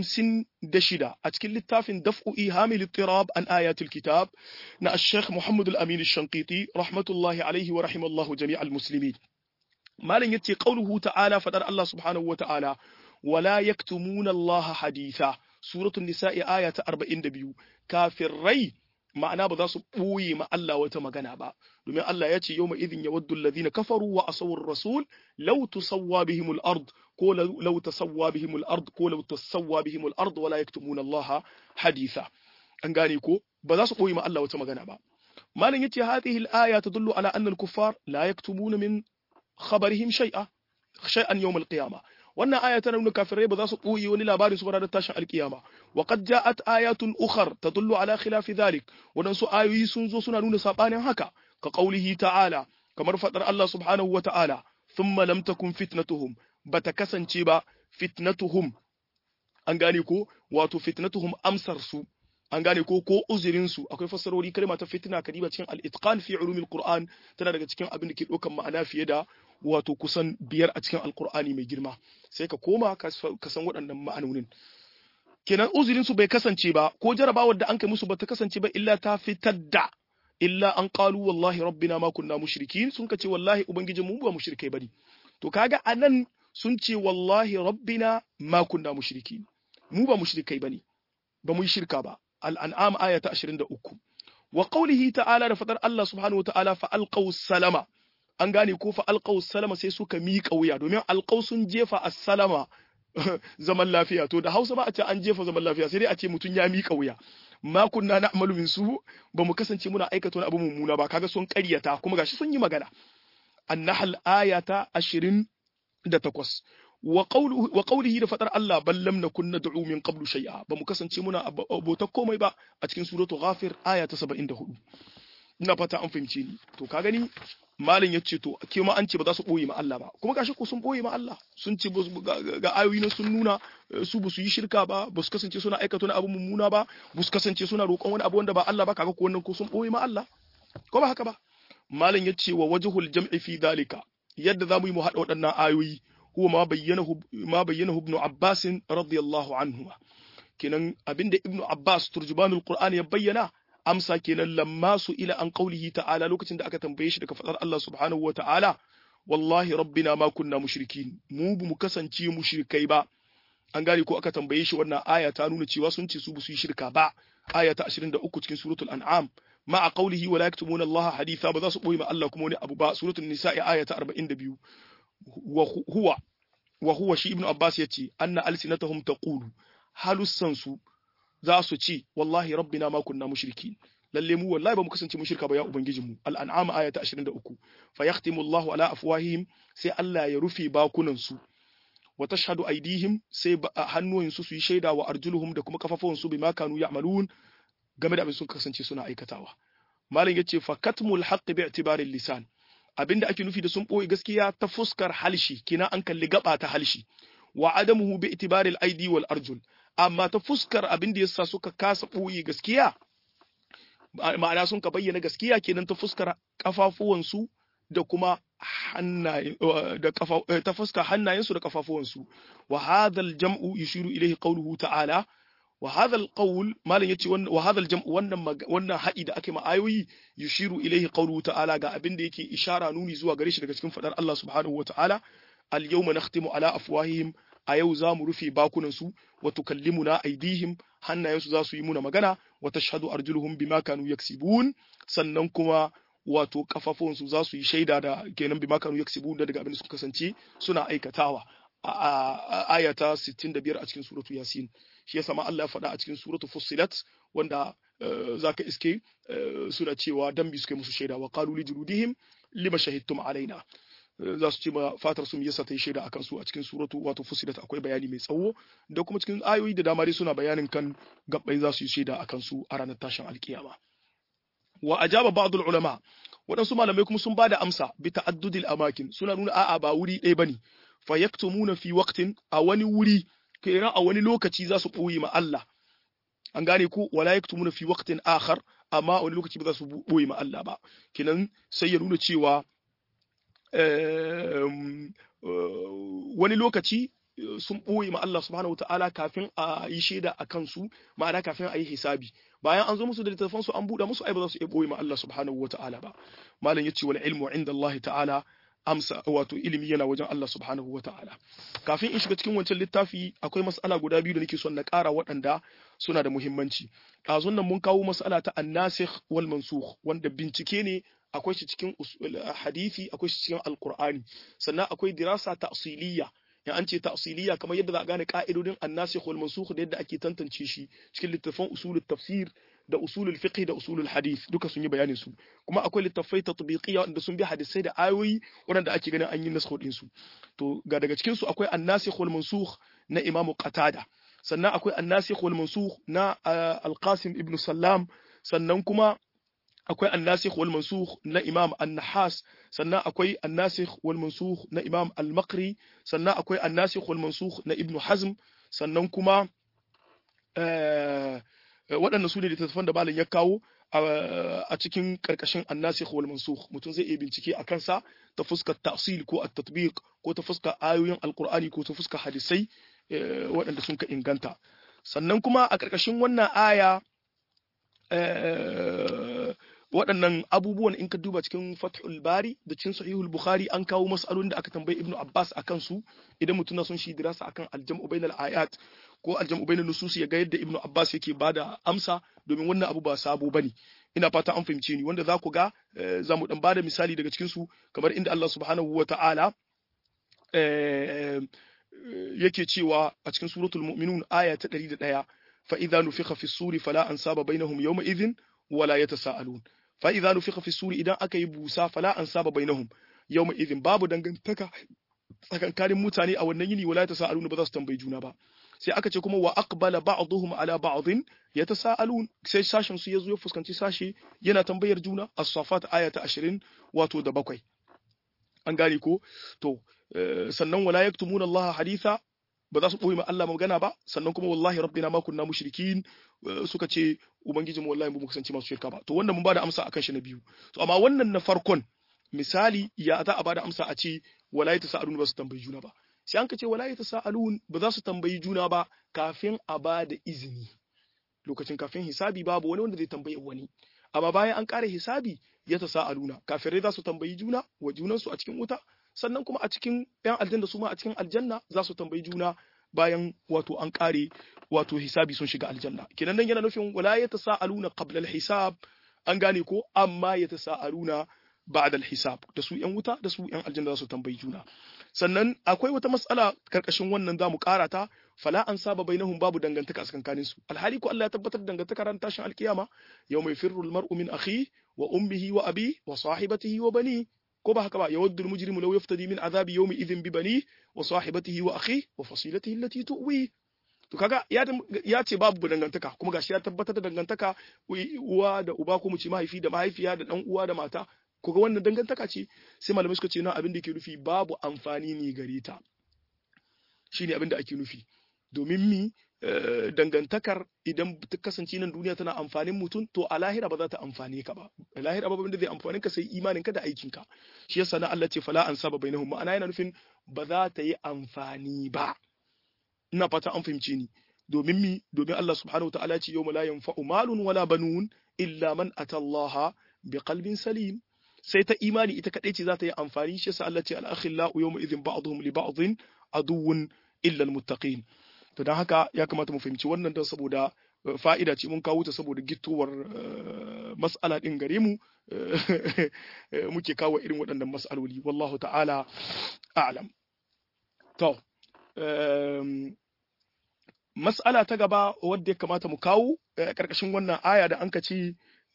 56 a cikin littafin daf'u ihamil ittirab an ayatul kitab na ash-shaykh Muhammad al-Amin ash-Shanqiti rahmatullahi alayhi wa rahimallahu jami'al muslimin malam yace qauluhu ta'ala fadar Allah subhanahu wa ta'ala wala yaktumuna Allah haditha suratul nisa'i aya ta 42 kafirai ma'ana ba za su ɓoye ma Allah wata magana ba domin Allah ya ce yawma idhin yawaddu alladhina kafaru wa asaw ar-rasul law tusawwa bihim al-ard ko law tasawwa bihim al-ard ko law tasawwa bihim al-ard wala yaktumuna Allah haditha an gane ko ba za su ɓoye ma Allah wata magana ba malam yace hadhihi al-aya tadullu ala anna al-kuffar la yaktumuna min khabarihim shay'a shay'an yawm al-qiyamah wannan aya tana nuna kafirai ba za su ɓoye wani labari su ranar tashin alkiyama wa qad ja'at ayatun ukhar tadullu ala khilafi dhalik wadansu ayoyi sun zo suna nuna sabanin haka ka qaulihi ta'ala kamar fadar Allah subhanahu wa ta'ala thumma lam takun fitnatuhum bata kasance ba fitnatuhum an gane ko wato fitnatuhum amsar su an gane ko ko uzurin su akwai fassarori kalma ta fitna kadiba cikin al-itqan fi ulumil qur'an tana daga cikin abin da ke ɗaukan ma'ana fiye da wato kusan biyar a cikin alkur'ani mai girma sai ka koma ka san waɗannan ma'anonin kenan uzurin su bai kasance ba ko jarabawar da an kai musu bata kasance ba illa ta fitar da illa an qalu wallahi rabbina ma kunna mushrikin sun kace wallahi ubangijin mu ba mushrikai bane to kaga anan sun ce wallahi rabbina ma kunna mushrikin mu ba mushrikai bane ba mu yi shirka ba al-an'am aya ta 23 wa qawlihi ta'ala da fadar Allah subhanahu wa ta'ala fa alqaw salama an gane ko fa alqaw salama sai suka miƙa wuya domin alqaw sun jefa as-salama zaman lafiya to da Hausa ba a ce an jefa zaman lafiya sai dai a ce mutun ya miƙa wuya ma kunna na'malu min su ba mu kasance muna aikata wani abu mummuna ba kaga sun ƙaryata kuma gashi sun yi magana an-nahl ayata 28 wa qawluhu wa qawlihi da fadar Allah bal lam nakun nad'u min qablu shay'a ba mu kasance muna abota komai ba a cikin suratu ghafir aya ta 74 ina fata an fahimce ni to ka gani malin ya ce to ke ma an ce ba za su ɓoye ma Allah ba kuma gashi ko sun ɓoye ma Allah sun ce ga ayoyi na sun nuna su ba su yi shirka ba ba su kasance suna aikata wani abu mummuna ba ba su kasance suna roƙon wani abu wanda ba Allah ba kaga ko wannan ko sun ɓoye ma Allah ko ba haka ba malin ya ce wa wajhul jam'i fi dalika yadda za mu yi mu haɗa waɗannan ayoyi huwa ma bayyana ma bayyana ibn Abbas radiyallahu anhu kenan abinda ibn Abbas turjubanul Qur'ani ya bayyana amsa kenan lamma su ila an qaulihi ta'ala lokacin da aka tambaye shi daga fadar Allah subhanahu wa ta'ala wallahi rabbina ma kunna mushrikin mu bu mu kasance mushrikai ba an gane ko aka tambaye shi wannan aya ta nuna cewa sun ce su bu su yi shirka ba aya ta 23 cikin suratul an'am ma a qaulihi wa la yaktumuna Allah haditha ba za su boye ma Allah kuma wani abu ba suratul nisa'i aya ta 42 wa huwa wa huwa shi ibnu abbas yace anna alsinatahum taqulu halussan su za su ce wallahi rabbina ma kunna mushrikin lalle mu wallahi ba mu kasance mushrika ba ya ubangijin mu al-an'am aya ta 23 fa yahtimu Allahu ala afwahihim sai Allah ya rufe bakunan su wa tashhadu aydihim sai hannuwan su su yi shaida wa arjuluhum da kuma kafafuwan su bima kanu ya'malun game da abin sun kasance suna aikatawa malam yace fa katmul haqqi bi i'tibari lisan abinda ake nufi da sun boye gaskiya ta fuskar halshi kina an kalli gaba ta halshi wa adamuhu bi i'tibari al-aidi wal arjul amma ta fuskar abin da yasa suka kasa boye gaskiya ma'ana sun ka bayyana gaskiya kenan ta fuskar kafafuwansu da kuma hannaye da kafa ta fuskar hannayensu da kafafuwansu wa hadha al-jam'u yushiru ilayhi qawluhu ta'ala wa hadha al-qawl malan yace wannan wa hadha al-jam'u wannan wannan hadi da ake ma ayoyi yushiru ilayhi qawluhu ta'ala ga abin da yake ishara nuni zuwa gare shi daga cikin fadar Allah subhanahu wa ta'ala al-yawma nakhtimu ala afwahihim a yau za mu rufe bakunansu wa tukallimuna aidihim hannayensu za su yi muna magana wa tashhadu arjuluhum bima kanu yaksibun sannan kuma wato kafafunsu za su yi shaida da kenan bima kanu yaksibun da daga abin da suka kasance suna aikatawa a aya ta 65 a cikin suratu yasin shi yasa ma Allah ya faɗa a cikin suratu fussilat wanda zaka iske suna cewa dan bi suke musu shaida wa qalu li juludihim lima shahidtum alaina za su ce ma fatar sun yasa ta yi shaida akan su a cikin suratu wato fusilat akwai bayani mai tsawo da kuma cikin ayoyi da dama dai suna bayanin kan gabbai za su yi shaida akan su a ranar tashin alkiyama wa ajaba ba'd ulama waɗansu malamai kuma sun bada amsa bi ta'addudil amakin suna nuna a'a ba wuri ɗaya bane fa yaktumuna fi waqtin a wani wuri kenan a wani lokaci za su ɓoye ma Allah an gane ko wala yaktumuna fi waqtin akhar amma a wani lokaci ba za su ɓoye ma Allah ba kenan sai ya nuna cewa wani lokaci sun ɓoye ma Allah subhanahu wataala kafin a yi shaida a kansu ma'ana kafin a yi hisabi bayan an zo musu da littattafan su an buɗe musu ai ba za su iya ɓoye ma Allah subhanahu wataala ba malam yace wal ilmu inda Allah ta'ala amsa wato ilimi yana wajen Allah subhanahu wataala kafin in shiga cikin wancan littafi akwai mas'ala guda biyu da nake son na ƙara waɗanda suna da muhimmanci ɗazun nan mun kawo mas'ala ta annasikh wal mansukh wanda bincike ne akwai shi cikin hadisi akwai shi cikin alqur'ani sannan akwai dirasa ta'siliyya in an ce ta'siliyya kamar yadda za a gane ka'idodin annasikh wal mansukh da yadda ake tantance shi cikin littafan usulut tafsir da usulul fiqh da usulul hadith duka sun yi bayanin su kuma akwai littafai tatbiqiyya wanda sun bi hadisai da ayoyi wanda ake ganin an yi naskho din su to ga daga cikin su akwai annasikh wal mansukh na imamu qatada sannan akwai annasikh wal mansukh na al-qasim ibn sallam sannan kuma akwai annasikh wal mansukh na imam an-nahas sannan akwai annasikh wal mansukh na imam al-maqri sannan akwai annasikh wal mansukh na ibn hazm sannan kuma waɗannan su ne littattafan da malam ya kawo a cikin karkashin annasikh wal mansukh mutum zai iya bincike a kansa ta fuskar ta'sil ko at-tatbiq ko ta fuskar ayoyin alqur'ani ko ta fuskar hadisai waɗanda sun ka inganta sannan kuma a karkashin wannan aya waɗannan abubuwan in ka duba cikin fathul bari da cikin sahihul bukhari an kawo mas'alolin da aka tambayi ibnu abbas akan su idan mutum na son shi dirasa akan aljam'u bainal ayat ko aljam'u bainal nusus ya ga yadda ibnu abbas yake bada amsa domin wannan abu ba sabo bane ina fata an fahimce ni wanda za ku ga za mu dan bada misali daga cikin su kamar inda Allah subhanahu wa ta'ala yake cewa a cikin suratul mu'minun aya ta 101 fa idza nufikha fi suri fala ansaba bainahum yawma idhin wala yatasaalun fa idza nufikha fi suri idan aka yi busa fala ansaba bainahum yawma idhin babu dangantaka tsakankanin mutane a wannan yini wala yatasaalun ba za su tambayi juna ba sai aka ce kuma wa aqbala ba'dhum ala ba'dhin yatasaalun sai sashin su yazo ya fuskanci sashi yana tambayar juna as-safat aya ta 20 wato da bakwai an gane ko to sannan wala yaktumuna Allah haditha ba za su ɓoye ma Allah magana ba sannan kuma wallahi rabbina ma kunna mushrikin suka ce ubangijin mu wallahi mu kasance masu shirka ba to wannan mun bada amsa akan shi na biyu to amma wannan na farkon misali ya za a bada amsa a ce wala yatasaalun ba su tambayi juna ba sai an ka ce wala yatasaalun ba za su tambayi juna ba kafin a bada izini lokacin kafin hisabi babu wani wanda zai tambayi wani amma bayan an kare hisabi ya tasaaluna kafirai za su tambayi juna wa junansu a cikin wuta sannan kuma a cikin ‘yan aljanna su ma a cikin aljanna za su tambayi juna bayan wato an ƙare wato hisabi sun shiga aljanna kenan nan yana nufin wala ya tasa'aluna qabla al-hisab an gane ko amma ya tasa'aluna ba'da al-hisab da su ‘yan wuta da su ‘yan aljanna za su tambayi juna sannan akwai wata mas'ala karkashin wannan zamu ƙara ta fala an saba bainahum babu dangantaka a tsakanin su alhali ko Allah ya tabbatar da dangantaka ran tashin alkiyama yawma yafirru almar'u min akhihi wa ummihi wa abi wa sahibatihi wa bani ko ba haka ba yawaddu almujrimu law yaftadi min azabi yawmi idhin bi bani wa sahibatihi wa akhihi wa fasilatihi allati tuwi to kaga ya ya ce babu dangantaka kuma gashi ya tabbatar da dangantaka uwa da uba ko mu ce mahaifi da mahaifiya da dan uwa da mata ko ga wannan dangantaka ce sai malamai suka ce na abin da ke nufi babu amfani ne gare ta shine abin da ake nufi domin mi dangantakar idan ta kasance nan duniya tana amfanin mutum to a lahira ba za ta amfane ka ba a lahira ba da zai amfani ka sai imanin ka da aikin ka shi yasa na Allah ce fala an saba bainahum ma'ana yana nufin ba za ta yi amfani ba ina fata an fahimce ni domin mi domin Allah subhanahu wataala ce yawma la yanfa'u malun wala banun illa man atallaha biqalbin salim sai ta imani ita kadai ce za ta yi amfani shi yasa Allah ce al-akhillau yawma idhin ba'dhum li ba'dhin aduwwun illa al-muttaqin to don haka ya kamata mu fahimci wannan don saboda fa'ida ce mun kawo ta saboda gittowar mas'ala din gare mu muke kawo irin waɗannan mas'aloli wallahu ta'ala a'lam to mas'ala ta gaba wadda ya kamata mu kawo ƙarƙashin wannan aya da an ka ci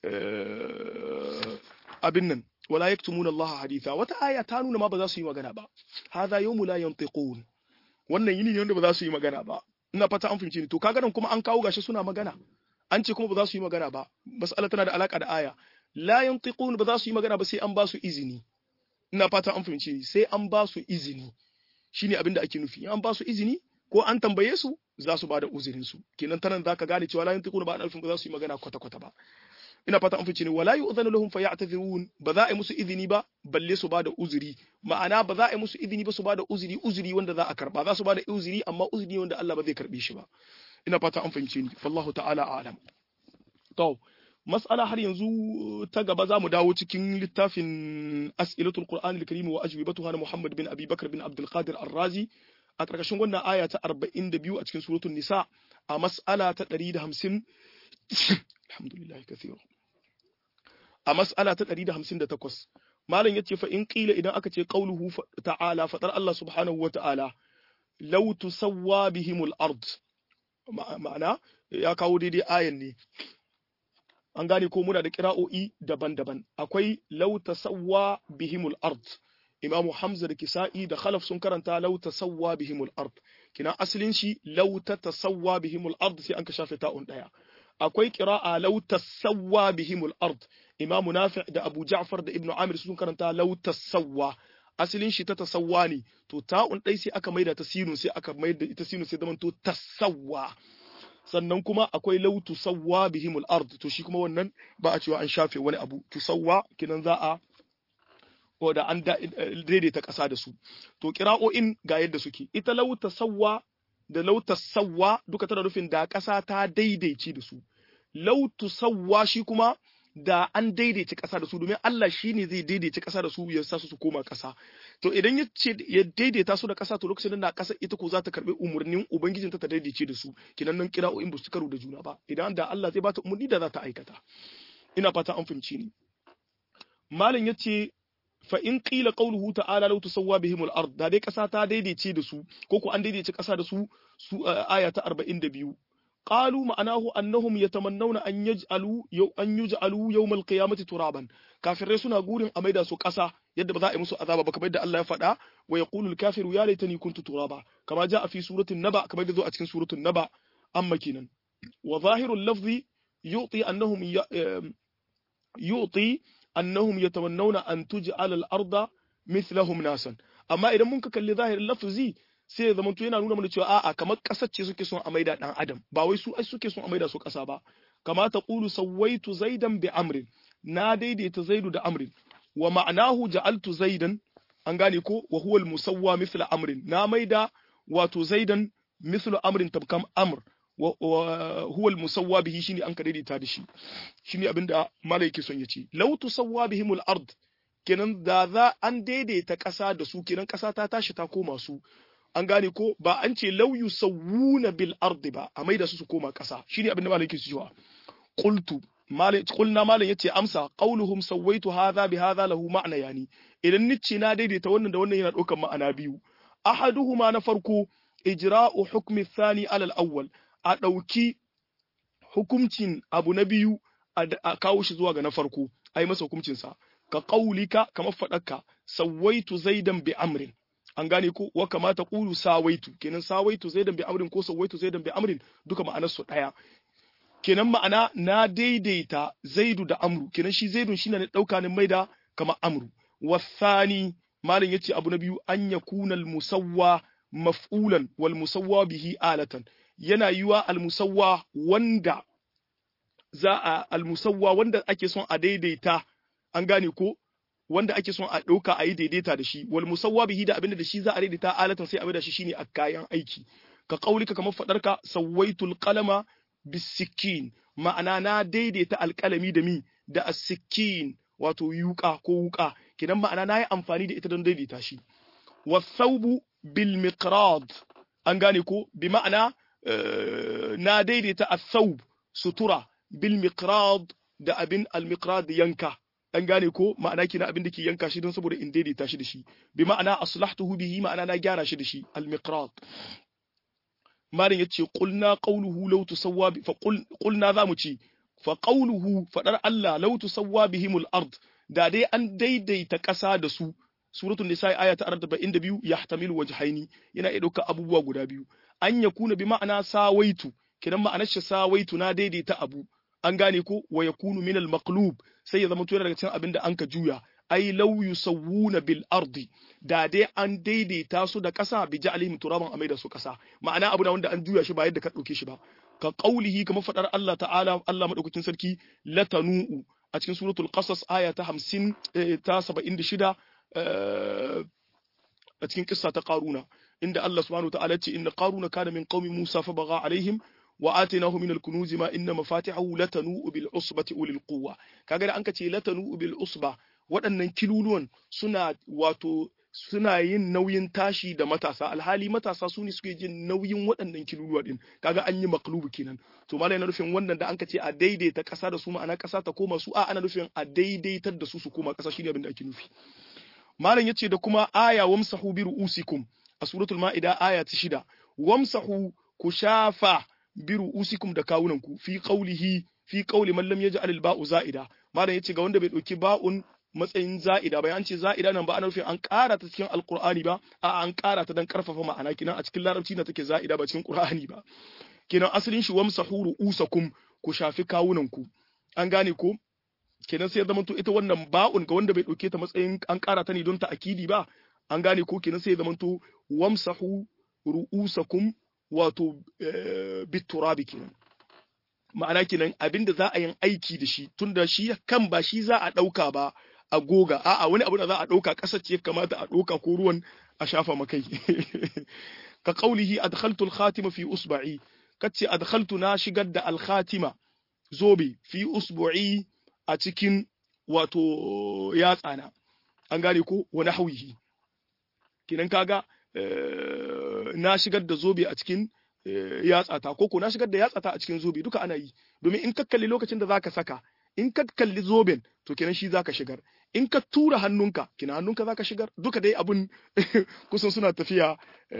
abin nan wala yaktumuna Allah haditha wata aya ta nuna ma ba za su yi magana ba hadha yawmu la yantiqun wannan yini ne wanda ba za su yi magana ba ina fata an fahimci ni to kaga nan kuma an kawo gashi suna magana an ce kuma ba za su yi magana ba mas'ala tana da alaka da aya la yantiqun ba za su yi magana ba sai an ba su izini ina fata an fahimci ni sai an ba su izini shine abin da ake nufi an ba su izini ko an tambaye su za su ba da uzurin su kenan tanan zaka gane cewa la yantiqun ba alfin ba za su yi magana kwata kwata ba ina fata an fice ne wala yu'zanu lahum fa ya'tazirun ba za a yi musu izini ba balle su bada uzuri ma'ana ba za a yi musu izini ba su bada uzuri uzuri wanda za a karba za su bada uzuri amma uzuri wanda Allah ba zai karbe shi ba ina fata an fahimce ni wallahu ta'ala a'lam to mas'ala har yanzu ta gaba za mu dawo cikin littafin as'ilatul qur'an al-karim wa ajwibatuha na Muhammad bin Abi Bakr bin Abdul Qadir Ar-Razi a ƙarƙashin wannan aya ta 42 a cikin suratul nisa a mas'ala ta 150 alhamdulillah kathira a mas'ala ta 158 malam yace fa in qila idan aka ce qauluhu ta'ala fadar Allah subhanahu wa ta'ala law tusawwa bihimul ard ma'ana ya kawo daidai ayan ne an gane ko muna da kira'o'i daban-daban akwai law tasawwa bihimul ard imamu hamza da kisa'i da khalaf sun karanta law tasawwa bihimul ard kina asalin shi law tasawwa bihimul ard sai an ka shafe ta'un daya akwai qira'a law tasawwa bihimul ard imamu nafi' da abu ja'far da ibnu amir sun karanta law tasawwa asalin shi ta tasawwa ne to ta'un dai sai aka maida ta sinun sai aka maida ita sinun sai zaman to tasawwa sannan kuma akwai law tusawwa bihimul ard to shi kuma wannan ba a cewa an shafe wani abu tusawwa kinan za a ko da an daidaita ƙasa da su to kira'o'in ga yadda suke ita law tasawwa da law tasawwa duka tana nufin da ƙasa ta daidaice da su law tusawwa shi kuma da an daidaice ƙasa da su domin Allah shi ne zai daidaice ƙasa da su ya sa su su koma ƙasa to idan ya ce ya daidaita su da ƙasa to lokacin da ƙasa ita ko za ta karɓi umarnin ubangijin ta ta daidaice da su kinan nan kira'o'in ba su karo da juna ba idan da Allah zai bata umarni da za ta aikata ina fata an fahimci ni malam yace fa in qila qawluhu ta'ala law tusawwa bihim al-ard da dai kasa ta daidaice da su ko ko an daidaice kasa da su su aya ta 42 qalu ma'anahu annahum yatamannawna an yaj'alu yaw an yuj'alu yawm al-qiyamati turaban kafirai suna gurin a maida su kasa yadda ba za a yi musu azaba ba kamar yadda Allah ya faɗa wa yaqulu al-kafiru ya laitani kuntu turaba kama ja'a fi suratul naba kamar yadda zo a cikin suratul naba amma kenan wa zahirul lafzi yu'ti annahum yu'ti annahum yatamannawna an tuj'ala al-arda mithlahum nasan amma idan mun ka kalli zahirin lafzi sai ya zamanto yana nuna mana cewa a'a kamar kasar ce suke son a maida dan adam ba wai su ai suke son a maida su kasa ba kama ta qulu sawaitu zaidan bi amrin na daidaita zaidu da amrin wa ma'anahu ja'altu zaidan an gane ko wa huwa al-musawwa mithla amrin na maida wato zaidan mithlu amrin tabkam amr wa huwa al-musawwa bihi shine an ka daidaita da shi shine abinda malai yake son ya ce law tusawwa bihimul ard kenan da za an daidaita ƙasa da su kenan ƙasa ta tashi ta koma su an gane ko ba an ce law yusawwuna bil ardi ba a maida su su koma ƙasa shine abinda malai yake cewa qultu malai qulna malai yace amsa qauluhum sawaitu hadha bi hadha lahu ma'na yani idan nice na daidaita wannan da wannan yana ɗaukar ma'ana biyu ahaduhuma na farko ijra'u hukmi thani alal awwal a ɗauki hukuncin abu na biyu a kawo shi zuwa ga na farko a yi masa hukuncinsa ka ƙaulika kamar faɗarka sawaitu zaidan bi amrin an gane ko wa kamata ƙulu sawaitu kenan sawaitu zaidan bi amrin ko sawaitu zaidan bi amrin duka ma'anar su ɗaya kenan ma'ana na daidaita zaidu da amru kenan shi zaidun shine ne ɗauka ne maida kamar amru wasani malam yace abu na biyu an yakuna al-musawwa maf'ulan wal musawwa bihi alatan yana yiwa al-musawwa wanda za a al-musawwa wanda ake son a daidaita an gane ko wanda ake son a ɗauka a yi daidaita da shi wal musawwa bihi da abinda da shi za a daidaita alatan sai a da shi shine a kayan aiki ka kaulika kamar fadarka sawaitul qalama bisikin ma'ana na daidaita alƙalami da mi da asikin wato yuka ko wuka kidan ma'ana na yi amfani da ita don daidaita shi wasaubu bil miqrad an gane ko bi ma'ana na daidaita as-saub sutura bil miqrad da abin al miqrad yanka an gane ko ma'ana kina abin da ke yanka shi don saboda in daidaita shi da shi bi ma'ana aslahtuhu bihi ma'ana na gyara shi da shi al miqrad malin yace qulna qawluhu law tusawwa bi fa qulna zamu ci fa qawluhu fadar Allah law tusawwa bihimul ard da dai an daidaita ƙasa da su suratul nisa aya ta 42 yahtamilu wajhaini yana iya dauka abubuwa guda biyu an yakuna bi ma'ana sawaitu kidan ma'anar shi sawaitu na daidaita abu an gane ko wa yakunu min al maqlub sai ya zama daga cikin abin da an ka juya ai law yusawwuna bil ardi da dai an daidaita su da ƙasa bi ja'alihim turaban amai da su ƙasa ma'ana abu na wanda an juya shi ba yadda ka dauke shi ba ka qaulihi kamar fadar Allah ta'ala Allah madaukakin sarki latanu'u a cikin suratul qasas aya ta 50 ta 76 a cikin kissa ta qaruna inda Allah subhanahu wa ta'ala ce inna qaruna kana min qaumi Musa fa baga alaihim wa atainahu min al-kunuz ma inna mafatihahu latanu bil usbati ulil quwwa kaga da an kace latanu bil usba waɗannan kiluluwan suna wato suna yin nauyin tashi da matasa alhali matasa su ne suke jin nauyin waɗannan kiluluwa din kaga an yi maklubu kenan to malai na nufin wannan da an ka ce a daidaita ƙasa da su ma'ana ƙasa ta koma su a ana nufin a daidaitar da su su koma ƙasa shine abin da ake nufi malam yace da kuma aya wamsahu bi ru'usikum a suratul ma'ida aya ta shida wamsahu ku shafa bi ru'usikum da kawunanku fi qawlihi fi qawli man lam yaj'al al-ba'u za'ida malam yace ga wanda bai dauki ba'un matsayin za'ida ba an ce za'ida nan ba ana nufin an ƙara ta cikin alqur'ani ba a an ƙara ta dan karfafa ma'ana kinan a cikin larabci na take za'ida ba cikin qur'ani ba kinan asalin shi wamsahu ru'usakum ku shafi kawunanku an gane ko kenan sai ya zama to ita wannan ba'un ga wanda bai dauke ta matsayin an ƙara ta ne don ta akidi ba an gane ko kenan sai ya zama to wamsahu ru'usakum wato biturabi kenan ma'ana kenan abinda za a yin aiki da shi tunda shi kan ba shi za a ɗauka ba a goga a'a wani abu da za a ɗauka ƙasa ce kamata a ɗauka ko ruwan a shafa makai ka qaulihi adkhaltu al-khatima fi usba'i kace adkhaltu na shigar da al-khatima zobe fi usbu'i a cikin wato yatsana an gane ko wani hauyi kinan kaga na shigar da zobe a cikin yatsata ko ko na shigar da yatsata a cikin zobe duka ana yi domin in ka kalli lokacin da zaka saka in ka kalli zoben to kenan shi zaka shigar in ka tura hannunka kina hannunka zaka shigar duka dai abun kusan suna tafiya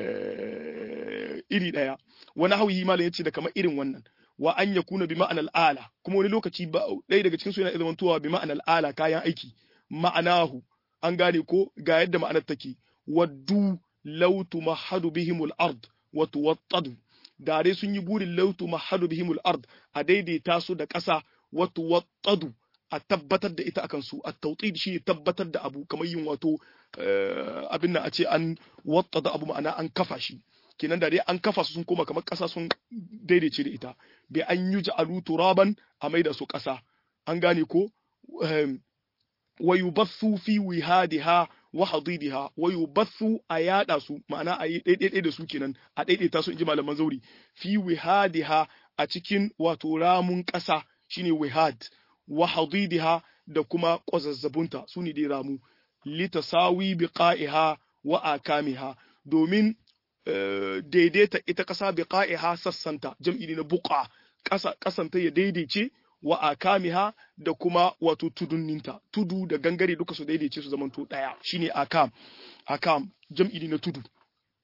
iri daya wani hauyi malam yace da kamar irin wannan wa an yakuna bi ma'anal ala kuma wani lokaci ba ɗaya daga cikin su yana zamantowa bi ma'anal ala kayan aiki ma'anahu an gane ko ga yadda ma'anar take waddu law tumahadu bihimul ard wa tuwattadu da dai sun yi burin law tumahadu bihimul ard a daidaita su da ƙasa wa tuwattadu a tabbatar da ita akan su a tawtid shi tabbatar da abu kamar yin wato abin nan a ce an wattada abu ma'ana an kafa shi kenan da dai an kafa su sun koma kamar ƙasa sun daidaice da ita bai an yi ja'alu turaban a maida su ƙasa an gane ko wa yubathu fi wihadiha wa hadidiha wa yubathu a yada su ma'ana a yi daidai da su kenan a daidaita su inji malaman zauri fi wihadiha a cikin wato ramun ƙasa shine wihad wa hadidiha da kuma kwazazzabunta su ne dai ramu litasawi biqa'iha wa akamiha domin daidaita ita ƙasa biqa'iha sassanta jam'i ne na buqa ƙasa ƙasanta ya daidaice wa akamiha da kuma wato tudunninta tudu da gangare duka su daidaice su zamanto daya shine akam akam jam'i ne na tudu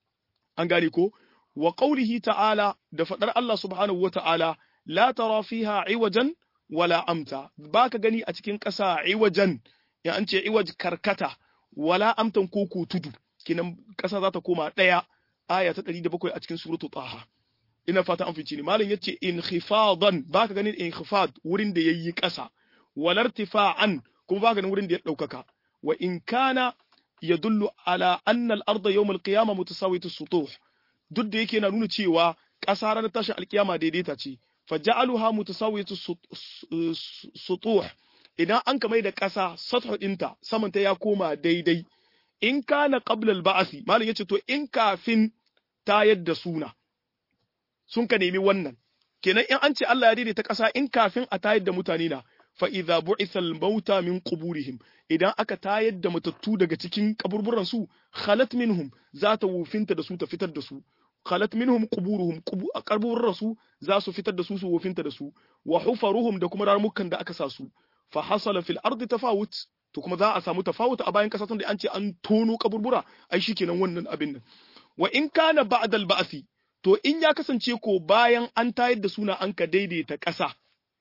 an gane ko wa qawlihi ta'ala da fadar Allah subhanahu wata'ala la tara fiha iwajan wala amta baka gani a cikin ƙasa iwajan ya an ce iwaj karkata wala amtan koko tudu kinan ƙasa za ta koma ɗaya aya ta 107 a cikin suratu taha ina fata an fice ni malam yace inkhifadan baka ganin inkhifad wurin da yayi ƙasa walartifa'an kuma baka ganin wurin da ya daukaka wa in kana yadullu ala anna al-ardh yawm al-qiyamah mutasawiyatu as-sutuh duk da yake na nuna cewa ƙasa ranar tashin alkiyama daidaita ce faja'aluha mutasawiyatu sutuh idan an kamai da ƙasa sathu ɗinta samanta ya koma daidai in kana qabla al-ba'thi malam yace to in kafin tayar da suna sun ka nemi wannan kenan in an ce Allah ya daidaita ƙasa in kafin a tayar da mutane na fa idza bu'itha al-mauta min quburihim idan aka tayar da matattu daga cikin kaburburan su khalat minhum za ta wufinta da su ta fitar da su khalat minhum quburuhum kaburburan su za su fitar da su su wufinta da su wa hufaruhum da kuma ramukan da aka sa su fa hasala fil ardi tafawut to kuma za a samu tafawut a bayan kasa tun da an ce an tono kaburbura ai shikenan wannan abin nan wa in kana ba'da al-ba'thi to in ya kasance ko bayan an tayar da suna an ka daidaita ƙasa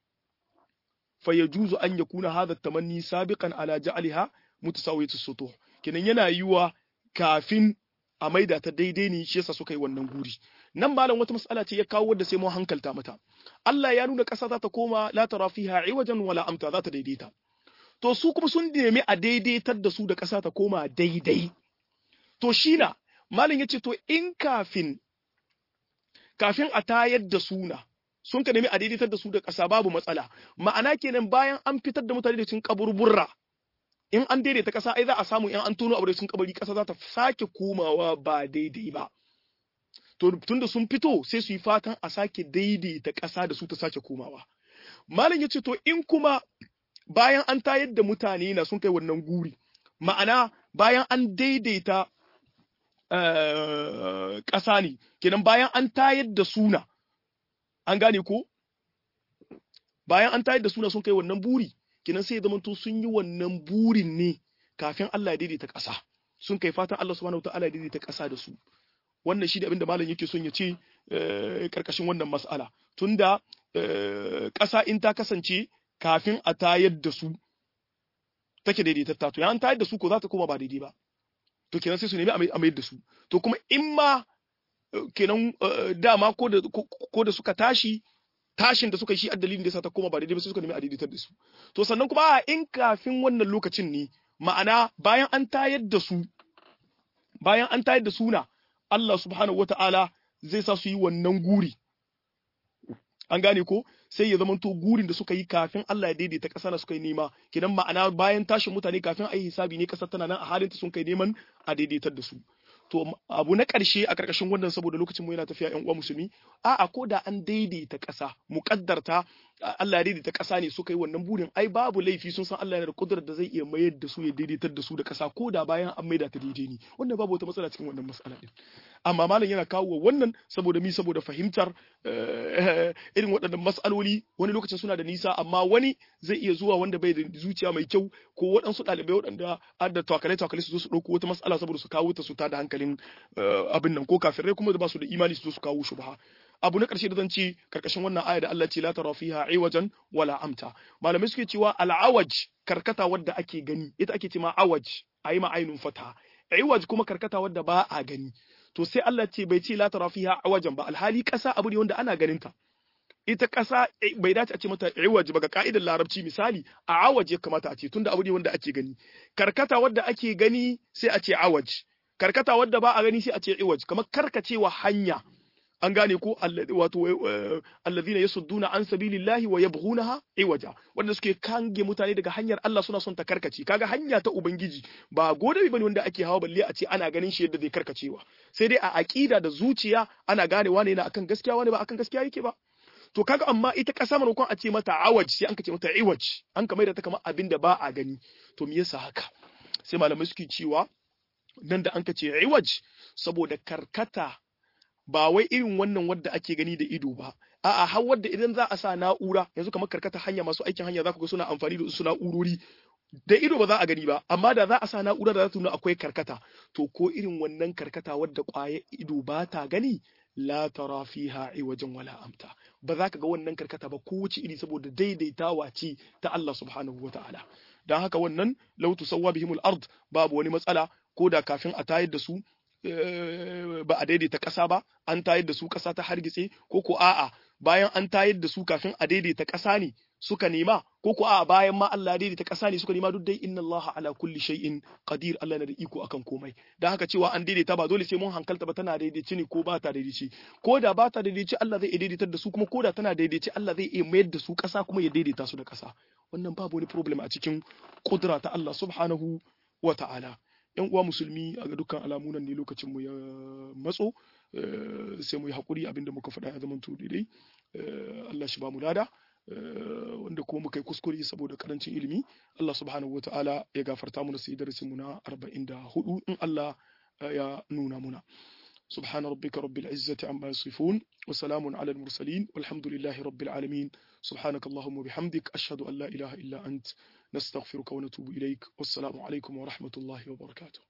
fa yajuzu an yakuna hadha tamanni sabiqan ala ja'aliha mutasawiyatu sutuh kenan yana yiwa kafin a maida ta daidai ne shi yasa suka yi wannan guri nan malam wata mas'ala ce ya kawo wadda sai mu hankalta mata Allah ya nuna ƙasa za ta koma la tara fiha iwajan wala amta za ta daidaita to su kuma sun nemi a daidaitar da su da ƙasa ta koma daidai to shi na malam yace to in kafin kafin a tayar da suna sun ka nemi a daidaitar da su da ƙasa babu matsala ma'ana kenan bayan an fitar da mutane da cikin kaburburra in an daidaita ƙasa ai za a samu in an tono abu da cikin kabari ƙasa za ta sake komawa ba daidai ba to tunda sun fito sai su yi fatan a sake daidaita ƙasa da su ta sake komawa malam yace to in kuma bayan an tayar da mutane na sun kai wannan guri ma'ana bayan an daidaita ƙasa ne kenan bayan an tayar da suna an gane ko bayan an tayar da suna sun kai wannan buri kenan sai ya zamanto sun yi wannan burin ne kafin Allah ya daidaita ƙasa sun kai fatan Allah subhanahu wataala ya daidaita ƙasa da su wannan shi da abinda malam yake son ya ce karkashin wannan mas'ala tunda ƙasa in ta kasance kafin a tayar da su take daidaitatta to ya an tayar da su ko za ta koma ba daidai ba to kenan sai su nemi a mayar da su to kuma in ma kenan dama ko da ko da suka tashi tashin da suka yi shi addalin da yasa ta koma ba daidai ba sai suka nemi a daidaitar da su to sannan kuma in kafin wannan lokacin ne ma'ana bayan an tayar da su bayan an tayar da suna Allah subhanahu wata'ala zai sa su yi wannan guri an gane ko sai ya zamanto gurin da suka yi kafin Allah ya daidaita ƙasa na suka yi nema kidan ma'ana bayan tashin mutane kafin a yi hisabi ne ƙasar tana nan a halin ta sun kai neman a daidaitar da su to abu na ƙarshe a ƙarƙashin wannan saboda lokacin mu yana tafiya ƴan uwa musulmi a'a ko da an daidaita ƙasa muƙaddarta Allah ya daidaita ƙasa ne suka yi wannan burin ai babu laifi sun san Allah yana da kudurar da zai iya mayar da su ya daidaitar da su da ƙasa ko da bayan an maida ta daidai ne wannan babu wata matsala cikin wannan matsala din amma malam yana kawo wannan saboda mi saboda fahimtar irin waɗannan matsaloli wani lokacin suna da nisa amma wani zai iya zuwa wanda bai da zuciya mai kyau ko waɗansu ɗalibai waɗanda har da takale takale su zo su ɗauko wata matsala saboda su kawo ta su tada hankalin abin nan ko kafirai kuma da ba su da imani su zo su kawo shubha abu na ƙarshe da zan ce karkashin wannan aya da Allah ce la tara fiha iwajan wala amta malamai suke cewa al'awaj karkata wadda ake gani ita ake ce ma awaj ayi ma ainun fata iwaj kuma karkata wadda ba a gani to sai Allah ce bai ce la tara fiha awajan ba alhali ƙasa abu ne wanda ana ganin ta ita ƙasa bai dace a ce mata iwaj ba ga ka'idar larabci misali a awaj ya kamata a ce tunda abu ne wanda ake gani karkata wadda ake gani sai a ce awaj karkata wadda ba a gani sai a ce iwaj kamar karkacewa hanya an gane ko wato alladhina yasudduna an sabilillahi wa yabghunaha iwaja wanda suke kange mutane daga hanyar Allah suna son ta karkace kaga hanya ta ubangiji ba godabi bane wanda ake hawa balle a ce ana ganin shi yadda zai karkacewa sai dai a aqida da zuciya ana gane wane na akan gaskiya wane ba akan gaskiya yake ba to kaga amma ita kasa manokon a ce mata awaj sai an ka ce mata iwaj an ka maida ta kamar abin da ba a gani to me yasa haka sai malamai suke cewa nan da an ka ce iwaj saboda karkata ba wai irin wannan wadda ake gani da ido ba a'a har wadda idan za a sa na'ura yanzu kamar karkata hanya masu aikin hanya za ku ga suna amfani da su na'urori da ido ba za a gani ba amma da za a sa na'ura da za ta nuna akwai karkata to ko irin wannan karkata wadda ƙwayar ido ba ta gani la tara fiha iwajen wala amta ba za ka ga wannan karkata ba kowace iri saboda daidaitawa ce ta Allah subhanahu wa ta'ala dan haka wannan law tusawwa bihimul ard babu wani matsala ko da kafin a tayar da su ba a daidaita ƙasa ba an tayar da su ƙasa ta hargitse ko ko a'a bayan an tayar da su kafin a daidaita ƙasa ne suka nema ko ko a'a bayan ma Allah ya daidaita ƙasa ne suka nema duk dai inna Allah ala kulli shay'in qadir Allah na da iko akan komai dan haka cewa an daidaita ba dole sai mun hankalta ba tana daidaici ne ko ba ta daidaici ko da ba ta daidaici Allah zai daidaitar da su kuma ko da tana daidaici Allah zai iya mayar da su ƙasa kuma ya daidaita su da ƙasa wannan babu wani problem a cikin kudura ta Allah subhanahu wa ta'ala yan uwa musulmi a ga dukkan alamu nan ne lokacin mu ya matso sai mu yi hakuri abinda muka faɗa ya zamanto daidai Allah shi ba mu lada wanda kuma muka yi kuskure saboda karancin ilimi Allah subhanahu wa ta'ala ya gafarta mu da sai darasin mu na 44 in Allah ya nuna muna سبحان ربك رب العزة عما يصفون وسلام على المرسلين والحمد لله رب العالمين سبحانك اللهم وبحمدك أشهد أن لا إله إلا أنت نستغفرك ونتوب إليك والسلام عليكم ورحمة الله وبركاته